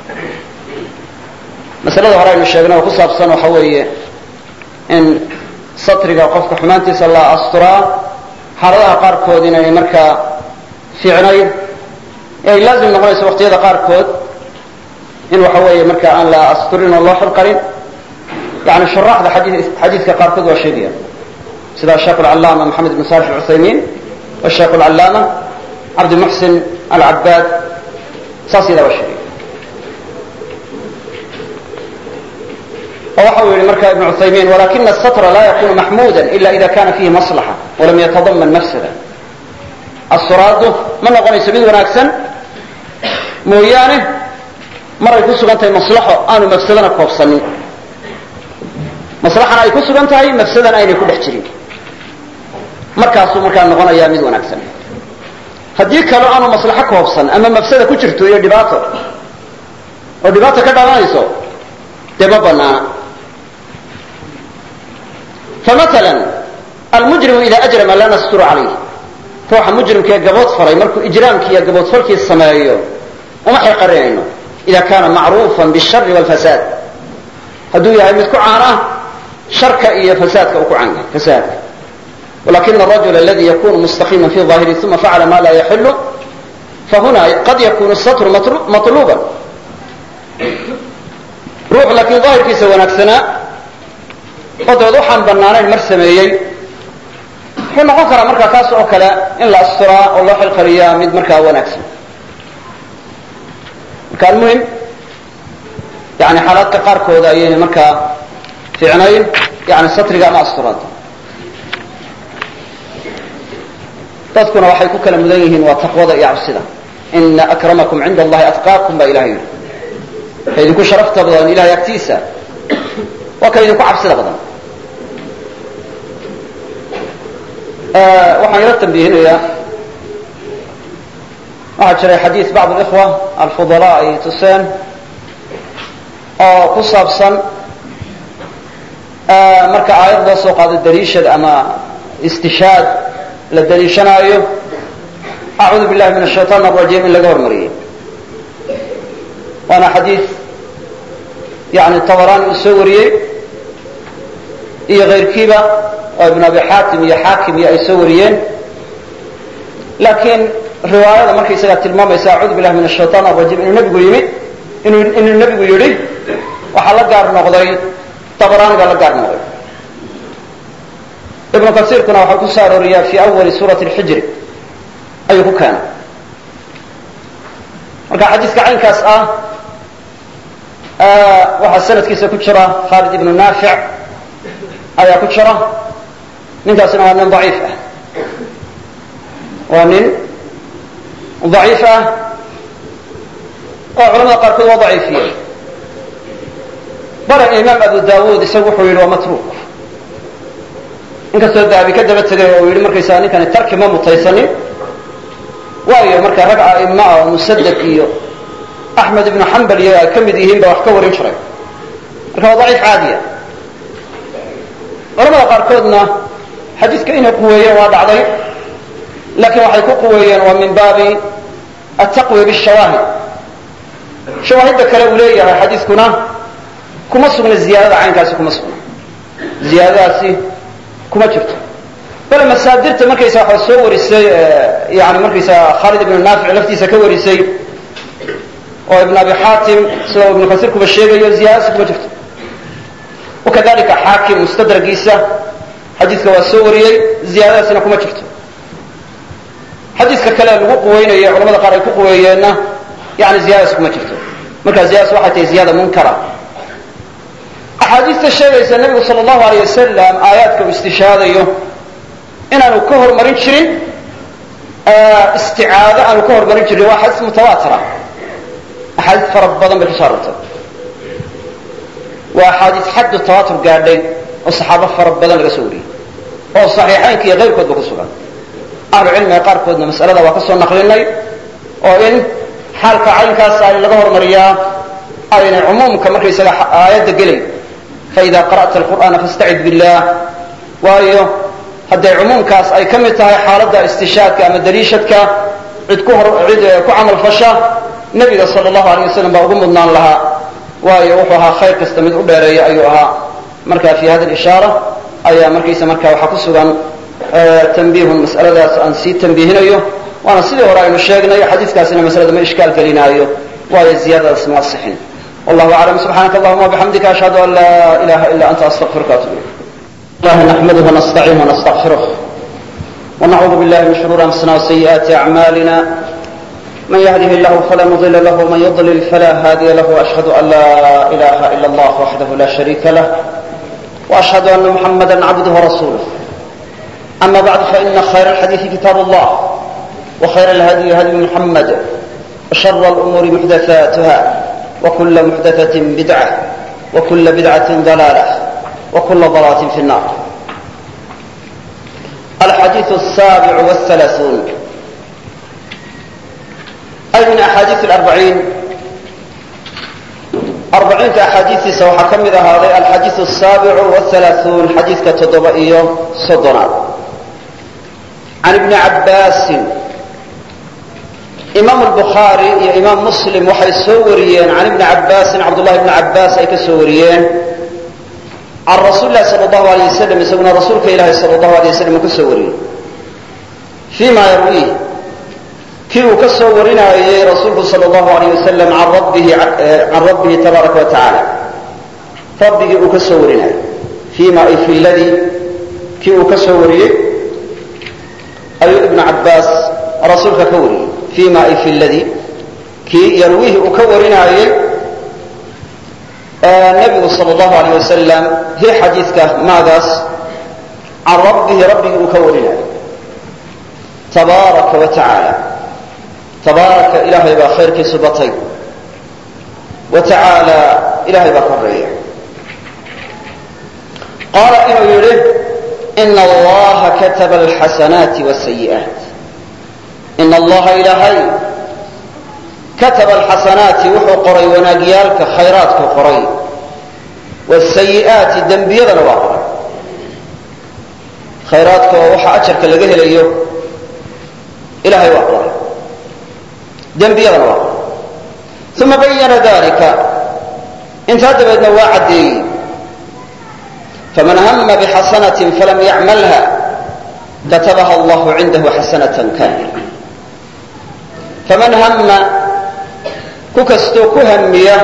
masalada hore aynu sheegnay oo ku saabsan waxa weeye in satriga qofka xumaantiisa la asturaa xaaladaha qaarkood inay markaa fiicnayd ee ay laazim noqonayso waqtiyada qaarkood in waxa weeye marka aan la asturin oo loo xilqarin yani shuraaxda xadiidka qaarkood waa sheegaya sida sheekh alcalaama maxamed ibn salix alcuthaymiin washeekh alcalaama cabdimuxsin alcabaad saas yadaa waa sheegaya oo waxa uu yihi marka ibn cuthaymiin walakina asatra la yakunu maxmuuda ila ida kana fihi maslaxa walam yatadaman mafsada asturaaddu ma noqonayso mid wanaagsan mooyaane maray ku sugan tahay maslaxo aanu mafsadana koobsanin maslaxana ay ku sugan tahay mafsadana aynay ku dhex jirin markaasuu markaa noqonayaa mid wanaagsan haddii kaloo aanu maslaxo koobsan ama mafsada ku jirto iyo dhibaato oo dhibaato ka dhalanayso dee ma banaana famaala almujrimu ida ajrama la nasturu calayh ruuxa mujrimkaee gabood falay markuu ijraamkii iyo gaboodfalkii sameeyo uma xilqarinayno ida kana macruufan bishari wlfasaad hadduu yahay mid ku caana sharka iyo fasaadka uu ku caan yahay fasaadka walakina arajula aladi yakunu mustaqiima fi ظahiri uma facala ma laa yaxilu fahuna qad yakunu satru maطluban ruux laakiin daahirkiisa wanaagsanaa oo dabeed waxaan banaanayn mar sameeyey wuxuu noqon karaa markaa kaas oo kale in la asturaa oo loo xilqariyaa mid markaa wanaagsan marka almuhim yani xaalaadka qaarkooda ayayna markaa fiicnayn yani satriga ama asturaada dadkuna waxay ku kala mudan yihiin waa taqwada iyo cabsida ina akramakum cinda allahi atqaakum baa ilahay yidhi ka idinku sharafta badan ilahay agtiisa waa ka idinku cabsida badan waxaan ila tambihinayaa waxaa jiray xadiis bacd اlikhwa alfudalaa ay tuseen oo ku saabsan marka aayad loo soo qaado daliishad ama istishaad la daliishanaayo acuudu billahi min ashaytaan arajiim in laga hormariyey waana xadiid yani tabarani uu soo wariyey iyo kayrkiiba oo ibn abi xaatim iyo xaakim iyo ay soo wariyeen laakiin riwaayada markaysagaa tilmaamaysa acuudu billahi min ashaytaan arajiim inuu nebigu yimid inuu inuu nebigu yidhi waxaa la gaar noqday tabarani baa la gaar noqday ibnu kasiirkuna waxaa ku soo arooriyaa fi awali suurati alxijri ayuu ku keenay marka xadiiska caynkaas ah waxaa sanadkiisa ku jira khaalid ibnu naafic ayaa ku jira ninkaasina waa nin daciif ah waa nin daciif ah oo culamada qaarkood waa daciifiyey bale imaam abu dawud isagu wuxuu yidhi waa matruuk inkastoo dahabi ka daba tegay oo yidhi markaysaa ninkani tarki ma mutaysanin waayo marka rag a'ima ah oo musadad iyo axmed ibnu xambal iyo ay ka mid yihiin ba wax ka warin jiray marka waa daciif caadiya culamada qaarkoodna xadiiska inay quweeyeen waa dhacday laakiin waxay ku quweeyeen waa min baabi ataqwiya bishawaahid shawaahidda kale uu leeyahay xadiiskuna kuma sugna ziyaadada caynkaasi kuma sugna ziyaadadaasi kuma jirto bale masaadirta markaysa waxa soo warisay yani markaysa khaalid ibnu naafic laftiisa ka warisay oo ibn abi xaatim sida ibnu kasiirkuba sheegayo ziyaadadaasi kuma jirto wakadalika xaakim mustadragiisa xadiiska waa soo wariyey ziyaadadaasina kuma jirto xadiiska kale lagu quweynayo culamada qaar ay ku quweeyeenna yani ziyadadaas kuma jirto marka ziyadadaas waxay tahay ziyaada munkara axaadiista sheegaysa nebigu sal allahu aleyh wasalam aayaadka uu istishaadayo inaanu ka hormarin jirin isticaado aanu ka hormarin jirin waa xadiis mutawaatira axaadiis fara badan bay kusoo arortay waa axaadiis xaddu tawaatur gaadhay oo saxaabo fara badan laga soo wariyey oo saxiixaynka iyo kayrkoodba ku sugan ahlu cilmiga qaarkoodna masalada waa ka soo naqlinay oo in xaalka caynkaas ay laga hormariyaa aynay cumuumka markaysaga aayadda gelay faida qara'ta alqur'aana fastacid billah waayo hadday cumuumkaas ay ka mid tahay xaaladda istishaadka ama daliishadka cid ku hor cid ku camal fasha nebiga sala allahu aleyh wasalam baa ugu mudnaan lahaa waayo wuxuu ahaa khayr kasta mid u dheereeya ayuu ahaa marka fi hada ishaara ayaa markaysa marka waxaa ku sugan tanbiihun mas'aladaas aan sii tanbiihinayo waana sidii hore aynu sheegnay xadiiskaasina masalada ma ishkaal gelinaayo waayo ziyadadaas ma asixin والله أعلم سبحانك اللهم وبحمدك أشهد أن لا إله إلا أنت أستغفرك وأتوب إليك الله نحمده ونستعينه ونستغفره ونعوذ بالله من شرور أنفسنا وسيئات أعمالنا من يهده الله فلا مضل له ومن يضلل فلا هادي له وأشهد أن لا إله إلا الله وحده لا شريك له وأشهد أن محمدا عبده ورسوله أما بعد فإن خير الحديث كتاب الله وخير الهدي هدي محمد وشر الأمور محدثاتها وكل محدثة بدعة وكل بدعة ضلالة وكل ضلالة في النار الحديث السابع والثلاثون أي من أحاديث الأربعين أربعين أحاديث سوى حكم هذا الحديث السابع والثلاثون حديث كتضبئي صدنا عن ابن عباس imaam albukhaari iyo imaam muslim waxay soo wariyeen can ibni cabbaasin cabdullahi ibni cabbaas ay ka soo wariyeen can rasuuli lahi sala allahu aleyh wasalam isaguna rasuulka ilaahi sala allahu alay wasalam uu ka soo wariyey fii ma yarwiih kii uu ka soo warinaayey rasuulku sala allahu aleyh wasalam an rabbihi can rabbihi tabaaraka wa tacaala rabbigii uu ka soo warinaayey fii ma ay fi ladii kii uu ka soo wariyey ayuu ibnu cabbaas rasuulka ka wariyey fima ay fi ladii kii yarwiihi uu ka warinaayey nebigu sal allahu aleyh wasalam hi xadiidka maagaas can rabbihi rabbigii uu ka warinaayey tabaaraka wa tacaala tabaaraka ilaahay baa khayrkiisu batay wa tacaala ilahay baa koreeya qaala inuu yidhi ina allaha kataba alxasanaati wاsayi'aat in allaha ilaahay kataba alxasanaati wuxuu qoray wanaagyaalka khayraadku qoray wasayi'aati dembiyadana waa qoray khayraadka oo waxa ajarka laga helayo ilahay waa qoray dembiyadana waa qoray uma bayana dalika intaa dabeedna waa caddeeyey faman hama bxasanaة falam yacmalha katabaha allahu cindahu xasanaة kamila faman hama ku kastoo ku hamiya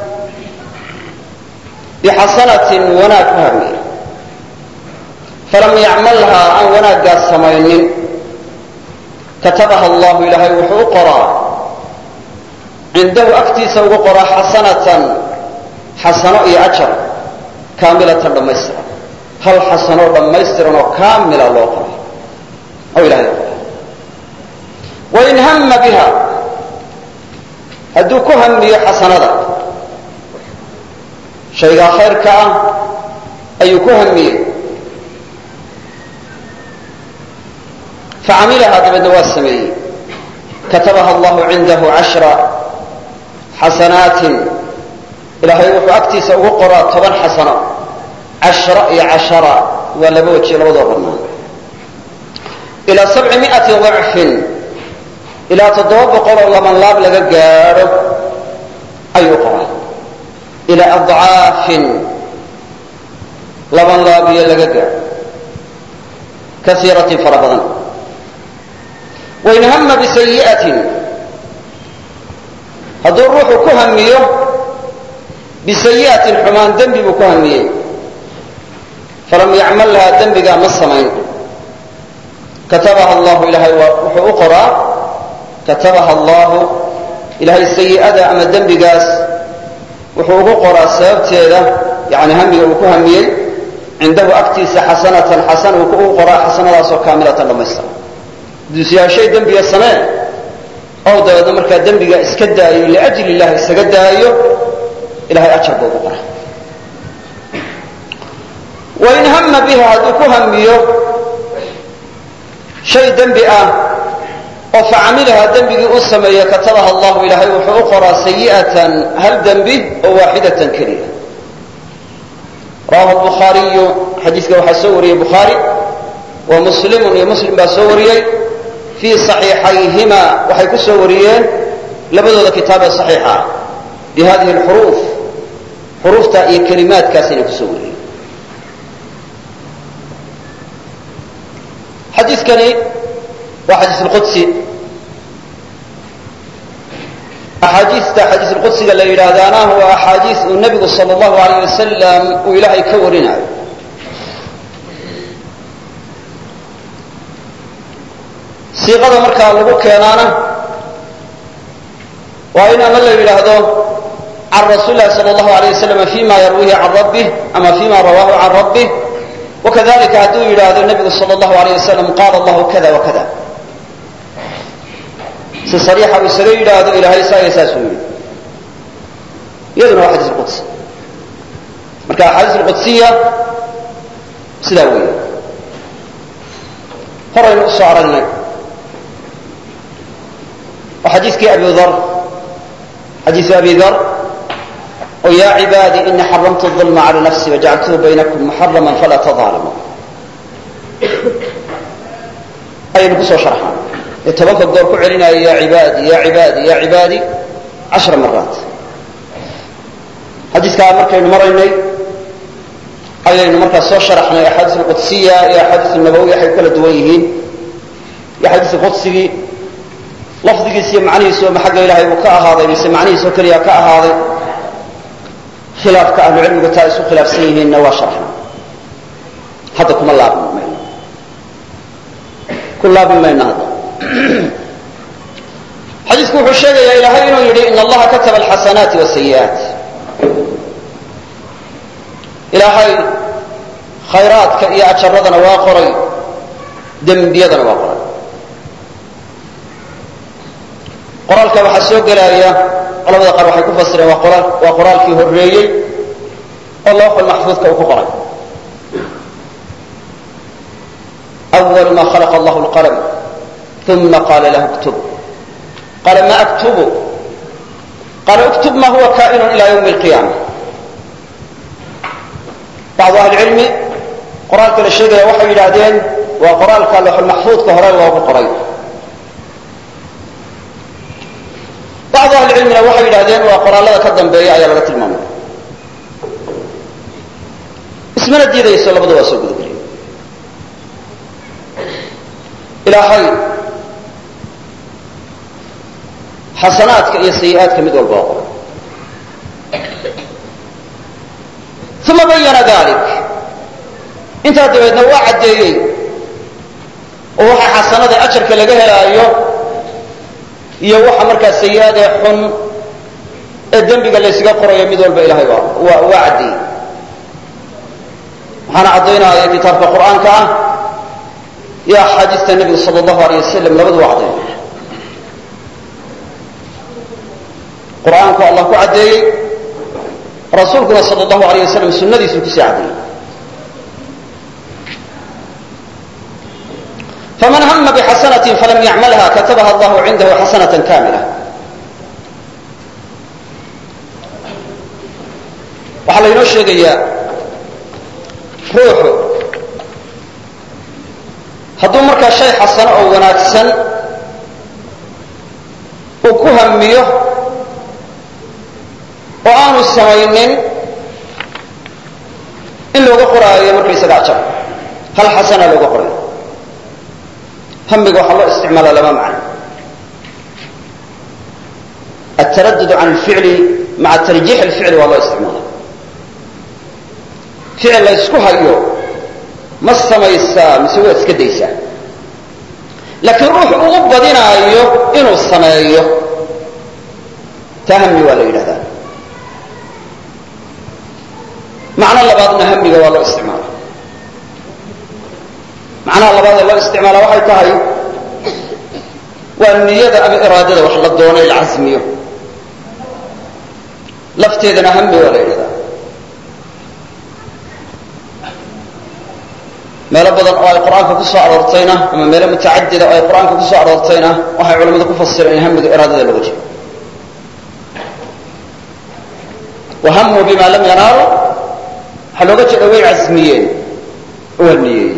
bixasanatin wanaag ku hamiya falam yacmalhaa aan wanaaggaas samaynin katabaha allahu ilaahay wuxuu u qoraa cindahu agtiisa ugu qoraa xasanatan xasano iyo ajar kaamilatan dhammaystiran hal xasanoo dhammaystiran oo kaamila loo qoray oo ilahay loo qoray wain hama biha hadduu ku hamiyo xasanada shaygaa khayrka ah ayuu ku hamiyey facamilahaa dabeedna waa sameeyey katabaha allahu cindahu cashra xasanaatin ilaahay wuxuu agtiisa ugu qoraa toban xasano cashra iyo cashara waa laba wejiyo labadoo bannaan ilaa sabci miati dacfin ilaa toddoba boqoloo laban laab laga gaadho ayuu qoraa ilaa adcaafin laban laabiyo laga gaadho kaiiratin fara badan wain hama bisayi'atin hadduu ruuxu ku hamiyo bisayi'atin xumaan dembi buu ku hamiyey falam yacmalhaa dembigaa ma samayn katabaha allahu ilahay wuxuu u qoraa katabaha allahu ilahay sayi'ada ama dembigaas wuxuu ugu qoraa sababteeda yani hamiga uu ku hamiyey cindahu agtiisa xasanatan xasan uu ugu qoraa xasanadaasoo kaamilatan dhammaystiran duusyaashay dembiga samee ow dabeedna markaa dembiga iska daayo liajli illahi isaga daayo ilahay ajar buu ugu qoraa wain hama biha hadduu ku hamiyo shay dembi ah oo facamilahaa dembigii u sameeya katabaha allahu ilaahay wuxuu u qoraa sayi'atan hal dembi oo waaxidatan keliya rawahu bukhaariyu xadiiska waxaa soo wariyey bukhaari wa muslimun iyo muslim baa soo wariyey fii صaxiixayhima waxay ku soo wariyeen labadooda kitaabee صaxiixa ah bi hadihi اlxuruuf xuruufta iyo kelimaadkaasayna ku soo wariyeen xadiikani waa xadiis اlqudsi axaadiista xadiis اlqudsiga la yidhaahdaana waa axaadiis uu nebigu salى اllahu alayh wasalam uu ilaahay ka warinayo siiqada markaa lagu keenaana waa in ama la yidhaahdo can rasuuli lahi salى اllahu alayh wasalam fima yarwihi can rabbih ama fima rawahu can rabbih wakadalika hadduu yidhaahdo nebigu salى اllahu alayh wasalam qaala allahu kada wakada si sariixa uu isaga yidhaahdo ilahay saa iyo saasuu yidhi iyaduna waa xadiis qudsi marka axaadiis alqudsiya sidaa weeye horaynu u soo aragnay waa xadiiskii abi dar xadiisu abi dar oo yaa cibaadii ini xaramtu الظulma calى nafsi wajacaltuhu baynakum muxarama falaa tظaalamu ayaynu ku soo sharxaan ee tobanka goor ku celinaayo ya cibaadi ya cibaadi ya cibaadi cashra maraat xadiiskaa markaynu maraynay ayaynu markaa soo sharaxnay axaadiis alqudsiya iyo axaadiis nabawi waxay kala duwan yihiin iyo xadiis qudsigii lafdigiis iyo macnihiisu ma xagga ilahay uu ka ahaaday mise macnihiisoo keliya ka ahaaday khilaafka ahlucilmigu taa isu khilaafsan yihiinna waa sharxna hadda kuma laabin mayno ku laabin mayno hadda xadiisku wuxuu sheegayaa ilaahay inuu yidhi in allaha kataba alxasanaati wasayi'aat ilaahay khayraadka iyo ajaradana waa qoray dembiyadana waa qoray qoraalka waxaa soo gelaya culamada qaar waxay ku fasireen waa qoraalkii horreeyey oo looxul maxfuudka uu ku qoray أول ma khلق allah الqلم ثuma qala lah اktub qala ma أktubu qala اktub ma huwa kaئn ilى yوم القiyamة bacdu ahli cilmi qoraalka la sheegaya waxay yidhaahdeen waa qoraalka looxulmaxfuudka hore loogu qoray bacdu ahlicilmina waxay yidhahdeen waa qoraalada ka dambeeya ayaa laga tilmaamay ismana diidayso labadu waa soo gudageliya ilaahay xasanaadka iyo sayi-aadka mid walba waa qoray uma bayana dalik intaa dabeedna waa caddeeyey oo waxa xasanada ajarka laga helaayo iyo waxa markaa sayi-aad ee xun ee dembiga laysaga qorayo mid walba ilahay waa waa caddeeyey waxaana caddaynaya kitaabka qur'aanka ah iyo axaadiista nebiga sala allahu aleyh wasalam labadu waa caddaynaya qur'aanku allah ku caddeeyey rasuulkuna sal allahu aleyh wasalam sunadiisuu kusii caddeeyey faman hama bxasanaة falam yacmalha katabaha allahu cindahu xasanaة kamila waxaa laynoo sheegayaa ruuxu hadduu markaa shay xasano oo wanaagsan uu ku hamiyo oo aanu samaynin in looga qoraayo markaysaga ajar hal xasana looga qorayo hamiga waxaa loo isticmaala laba macno ataradud can alficli maca tarjiix alficli waa loo isticmaala ficil la ysku hayo ma samaysaa mise waa iska daysaa laakiin ruux ugu badinaayo inuu sameeyo taa hami waa la yidhahdaa macno labaadna hamiga waa loo isticmaala macnaha labaad ee loo isticmaala waxay tahay waa niyada ama iraadada wax la doono la casmiyo lafteedana hami waa la yidhahdaa meelo badan oo ay qur-aanka ku soo aroortayna ama meelo mutacadida oo ay qur-aanka ku soo aroortayna waxay culamadu ku fasireen in hamiga iraadada looga jeedo wahamuu bima lam yanaalu waxaa looga jeeda way casmiyeen oo waa niyeeyey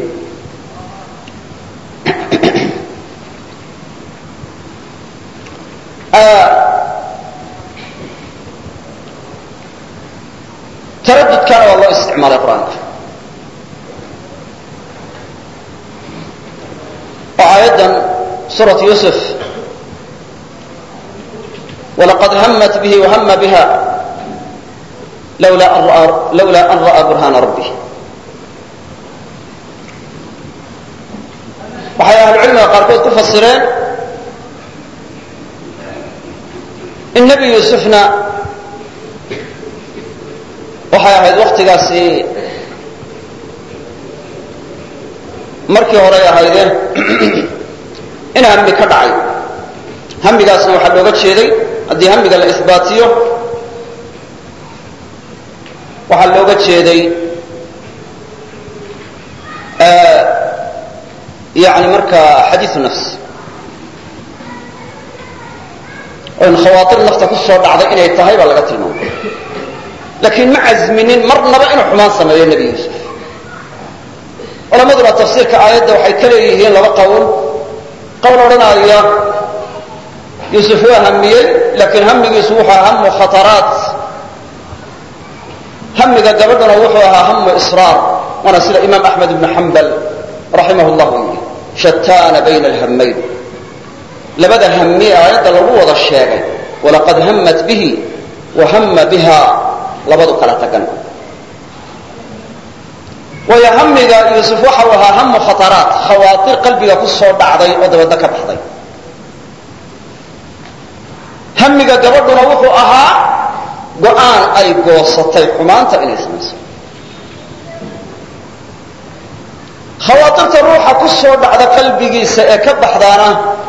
taradudkana waa loo isticmaalay qur-aanka oo aayaddan suurat yusuf walaqad hamat bihi wahama biha lawla an ra'aa burhaana rabbih waxay ahlucilmiga qaarkood ku fasireen in nebi yuusufna waxay ahayd waktigaasi markii horey ahaydee in hami ka dhacay hamigaasna waxaa looga jeeday haddii hamiga la isbaatiyo waxaa looga jeeday yani markaa xadiiu nafs oo in khawaatir nafta ku soo dhacday inay tahay baa laga tilmaamay laakiin ma casminin marnaba inuu xumaan sameeyo nebi yuusuf culamaduna tafsiirka aayadda waxay ka leeyihiin laba qowl qowl odhanaya yuusuf waa hamiyey laakiin hamigiisu wuxuu ahaa hamu khataraat hamiga gabadhuna wuxuu ahaa hamu israar waana sida imaam axmed ibnu xambal raximah llahu yidhi shataana bayna alhamayn labada hami aayadda lagu wada sheegay walaqad hamat bihi wa hama biha labadu kala tagan waayo hamiga yuusuf waxa uu ahaa hamu khataraat khawaatir qalbiga ku soo dhacday oo dabadda ka baxday hamiga gabadhuna wuxuu ahaa go-aan ay goosatay xumaanta inay samayso khawaatirta ruuxa ku soo dhacda qalbigiisa ee ka baxdaana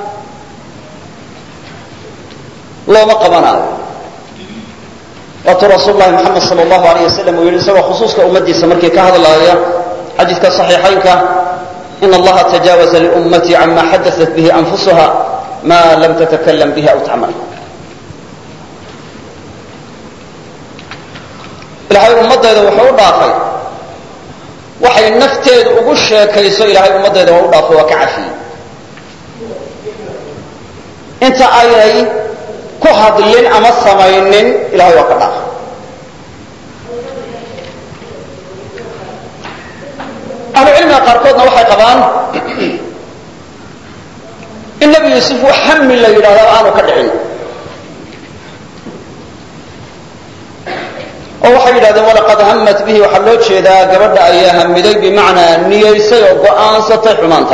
looma qabanaayo waatuu rasuul lahi moxamed sal allahu alayh wasalam uu yidhi isagoo khusuuska ummadiisa markii ka hadlaaya xadiidka صaxiixaynka in allaha tajaawaza liummatii cama xadaat bihi anfusuha ma lam tatakalam bihi aw tacmal ilaahay ummadayda wuxuu u dhaafay waxay nafteedu ugu sheekayso ilaahay ummaddeeda waa u dhaafo waa ka cafiyey inta aynay ku hadlin ama samaynin ilahay waa ka dhaafo ahlucilmiga qaarkoodna waxay qabaan in nebi yuusuf wax hami la yidhahdaa aanu ka dhicin oo waxay yidhahdeen walaqad hamat bihi waxaa loo jeedaa gabadha ayaa hamiday bimacnaa niyaysay oo go'aansatay xumaanta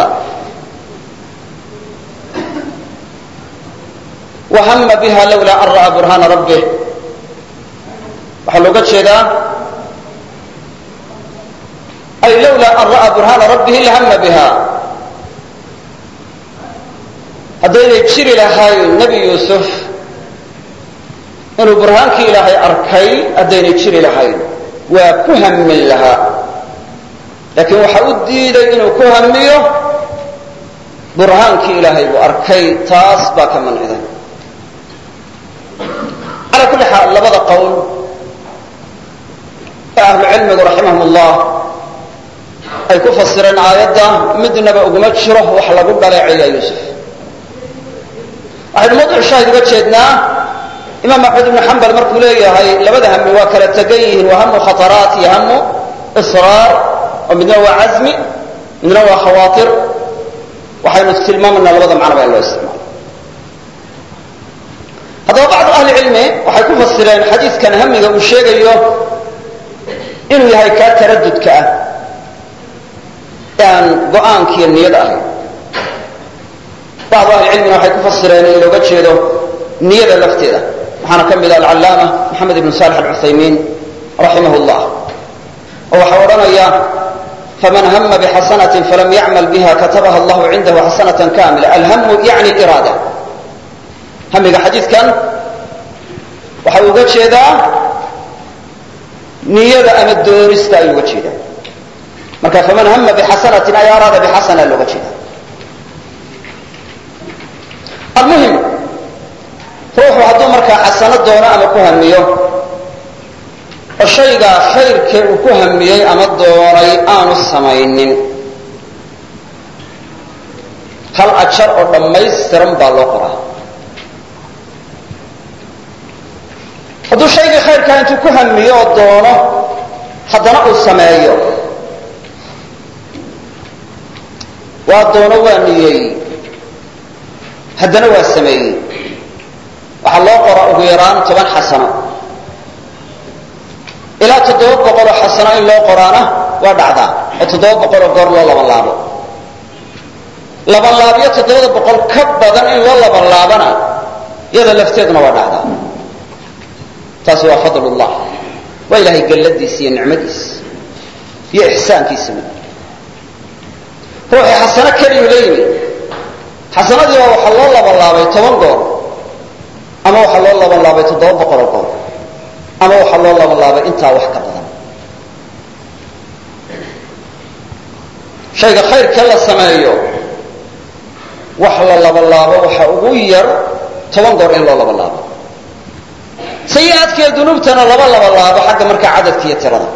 wa hama biha lawlaa an ra'aa burhaana rabbih waxaa looga jeedaa ay lawlaa an ra'aa burhaana rabbihi lahama biha haddaynay jiri lahayn nebi yuusuf inuu burhaankii ilaahay arkay haddaynay jiri lahayn waa ku hamin lahaa laakiin waxa u diiday inuu ku hamiyo burhaankii ilaahay buu arkay taas baa ka manciday calaa kulli xaal labada qowl ee ahlucilmigu raximahum ullah ay ku fasireen aayadda midnaba uguma jiro wax lagu dhaleeceeyaa yuusuf waxaynu mawduc shaahid uga jeednaa imaam axmed ibnu xambal markuu leeyahay labada hami waa kala tegan yihiin waa hamu khataraat iyo hamu israar oo midna waa casmi midna waa khawaatir waxaynu tilmaamanaa labada macnaba in loo isticmaalo haddaba bacdu ahli cilmi waxay ku fasireen xadiidkan hamiga uu sheegayo inuu yahay kaa taradudka ah ee aan go-aankiiyo niyada ahayn bacdu ahli cilmina waxay ku fasireen in looga jeedo niyada lafteeda waxaana ka mid ah alcallaama maxamed ibnu salix alcuthaymiin raximah llah oo waxaa odhanaya faman hama bixasanatin falam yacmal biha katabaha allahu cindahu xasanatan kamila alhamu yani iraada hamiga xadiidkan waxa uu uga jeedaa niyada ama doonista ayuu uga jeedaa marka faman hama bixasanatin ay araada bixasana looga jeeda almuhim ruuxu hadduu markaa xasano doono ama ku hamiyo oo shaygaa khayrkee uu ku hamiyey ama doonay aanu samaynin hal ajar oo dhammaystiran baa loo qoraa hadduu shaygii khayrkaa intuu ku hamiyo oo doono haddana uu sameeyo waa doono waa niyey haddana waa sameeyey waxaa loo qora ugu yaraan toban xasano ilaa toddoba boqoloo xasano in loo qoraana waa dhacdaa oo toddoba boqoloo goor loo laban laabo laban laabyo toddobada boqol ka badan in loo laban laabana iyada lafteeduna waa dhacdaa taasi waa fadlullah waa ilaahay galladiisa iyo nicmadiisa iyo ixsaankiisa mid ruuxii xasano keliyuu la yimid xasanadiiba waxaa loo laban laabay toban goor ama waxaa loo laban laabay toddoba boqoloo goor ama waxaa loo laban laabay intaa wax ka badan shayga khayrkee la sameeyo wax la laban laabo waxa ugu yar toban goor in loo laban laabo sayi-aadkiiyo dunuubtana laba laban laabo xagga markaa cadadka iyo tirada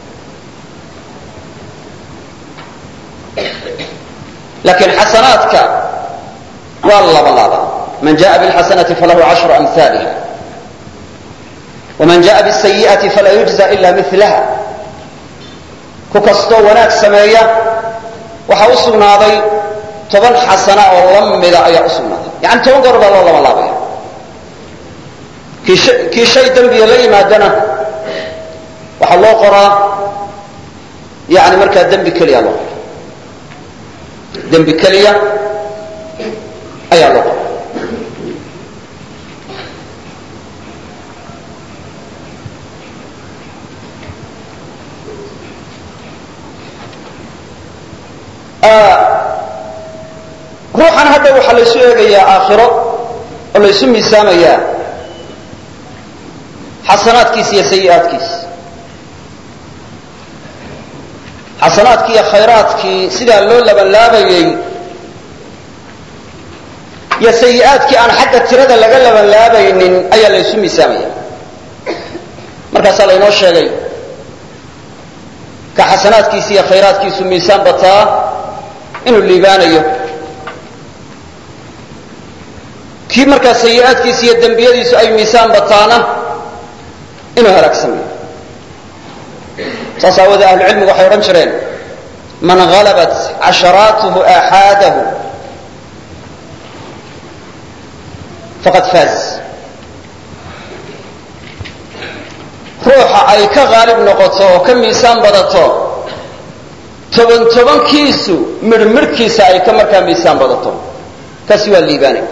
laakiin xasanaadka waa la laban laabaa man jaءa bاlxasanati falahu cashru amhaaliha waman jaءa bالsayiئati falaa yujزa ila milaha ku kastoo wanaag sameeya waxaa u sugnaaday toban xasana oo la mida ayaa u sugnaaday yani toban goor baa loo laban laabaya kii shay dembiga la yimaadana waxaa loo qoraa yani markaa dembi keliya loo qora dembi keliya ayaa loo qora ruuxan hadda waxaa laysu eegayaa aakhiro oo laysu miisaamayaa xasanaadkiisa iyo sayi'aadkiisa xasanaadkii iyo khayraadkii sidaa loo labanlaabayey iyo sayi'aadkii aan xagga tirada laga labanlaabaynin ayaa laysu miisaamaya markaasaa laynoo sheegay ka xasanaadkiisa iyo khayraadkiisu miisaan bataa inuu liibaanayo kii markaa sayi-aadkiisa iyo dembiyadiisu ay miisaan bataana inuu halaagsamayo saas aawoodee ahlucilmigu waxay odhan jireen man halabat casharaatuhu aaxaadahu faqad faaz ruuxa ay ka haalib noqoto oo ka miisaan badato toban tobankiisu midhmidhkiisa ay ka markaa miisaan badato kaasi waa liibaanay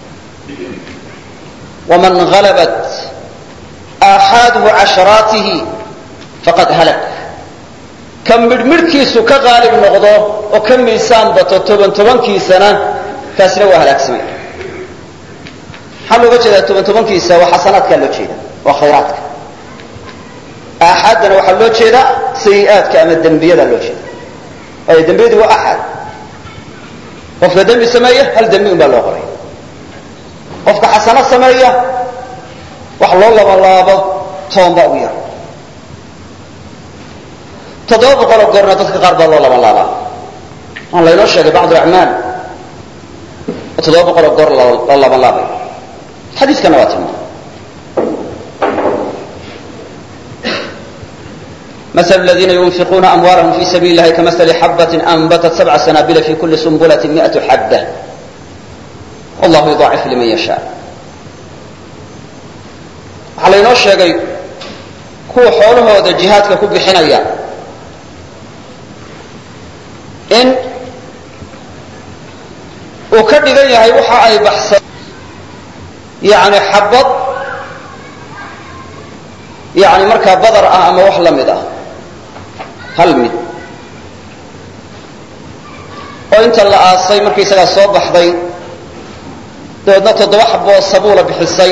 waman halabat aaxaaduhu casharaatihi faqad halak ka midhmidhkiisu ka haalib noqdo oo ka miisaan bato toban tobankiisana kaasina waa halaagsamay maxaa looga jeedaa toban tobankiisa waa xasanaadkaa loo jeeda waa khayraadka aaxaaddana waxaa loo jeedaa sayi-aadka ama dembiyada loo jeeda waayo dembiyadu waa axad qofka dembi sameeya hal dembi un baa loo qoray qofka xasano sameeya wax loo labalaabo toon baa ugu yar toddoba boqoloo goorna dadka qaar baa loo labanlaabaa waan laynoo sheegay bacdu acmaal oo toddoba boqoloo goor la labanlaabay xadiiskana waa tilmaamay مثل الذين ينفقون أموالهم في سبيل الله كمثل حبة أنبتت سبع سنابل في كل سنبلة مئة حبة والله يضاعف لمن يشاء waxaa laynoo sheegay kuwa xoolahooda jihaadka ku bixinaya in uu ka dhigan yahay waxa ay baxsan yani xabad yani markaa badar ah ama wax la mid ah hal mid oo inta la aasay markaysagaa soo baxday dabeedna toddoba xaboo sabuula bixisay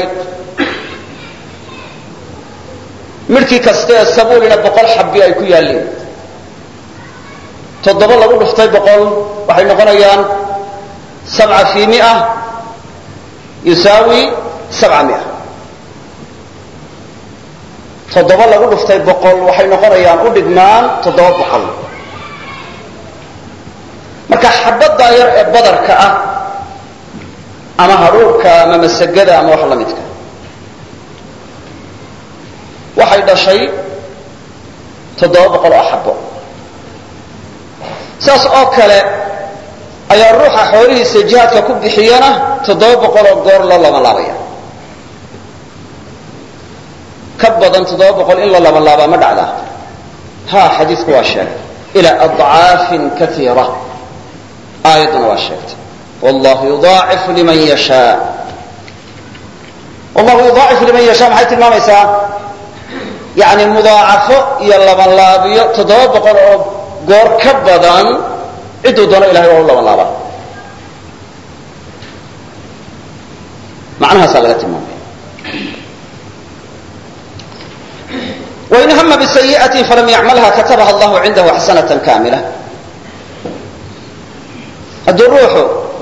midhkii kaste ee sabuulina boqol xabi ay ku yaalleen toddoba lagu dhuftay boqol waxay noqonayaan sabca fi mia yusaawi sabca mia toddoba lagu dhuftay boqol waxay noqonayaan u dhigmaan toddoba boqol marka xabaddaa yar ee badarka ah ama hadhuurhka ama masagada ama wax la midka waxay dhashay toddoba boqol oo xabo saas oo kale ayaa ruuxa xoolihiisa jihaadka ku bixiyana toddoba boqol oo goor loo labanlaabaya ka badan toddoba boqol in la labanlaabaa ma dhacdaa ha xadiidku waa sheegay ilaa adcaafin kaiira aayadduna waa sheegtay wallahu yudaacifu liman yashaa wallahu yudaacifu liman yashaa maxay tilmaamaysaa yani mudaacafo iyo labanlaabiyo toddoba boqol oo goor ka badan cidduu doono ilahay waa u labanlaabaa macnahaasaa laga tilmaamaya wain hama bisayi'atin falam yacmalha katabaha allahu cindahu xasanatan kaamila hadduu ruuxu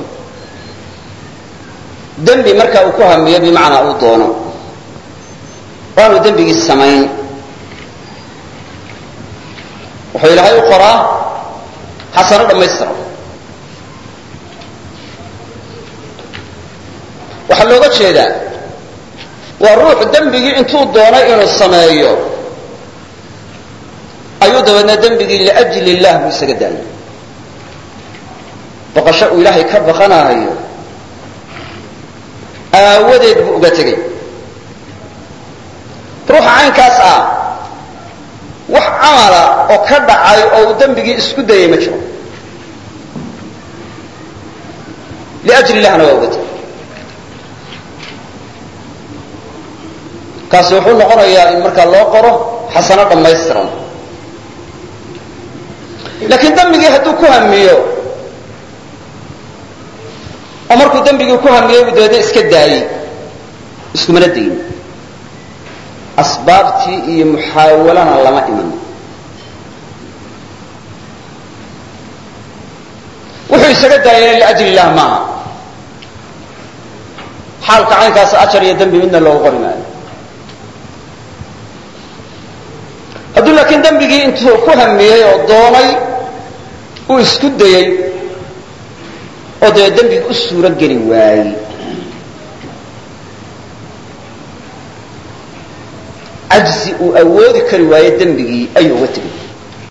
dembi marka uu ku hamiyo bimacnaa uu doono waanu dembigii samayn wuxuu ilaahay u qoraa xasano dhammaystiran waxaa looga jeedaa waa ruux dembigii intuu doonay inuu sameeyo ayuu dabeedna dembigii liajli illah buu isaga daayay baqasho uu ilaahay ka baqanayo aawadeed buu uga tegey ruuxa caynkaas ah wax camala oo ka dhacay oo uu dembigii isku dayay ma jiro liajli illahna waa uga tegey kaasi wuxuu noqonayaa in markaa loo qoro xasano dhammaystiran laakiin dembigii hadduu ku hamiyo oo markuu dembigii ku hamiyey uu dabeedna iska daayey iskumana dayin asbaabtii iyo muxaawalana lama iman wuxuu isaga daayana liajli illah maaha xaalka caynkaas ajar iyo dembi midna loogu qori maayo hadduu laakiin dembigii intuu ku hamiyey oo doonay uu isku dayey oo dee dembigi u suuro geli waayey cajzi uu awoodi kari waaye dembigii ayuu uga tegay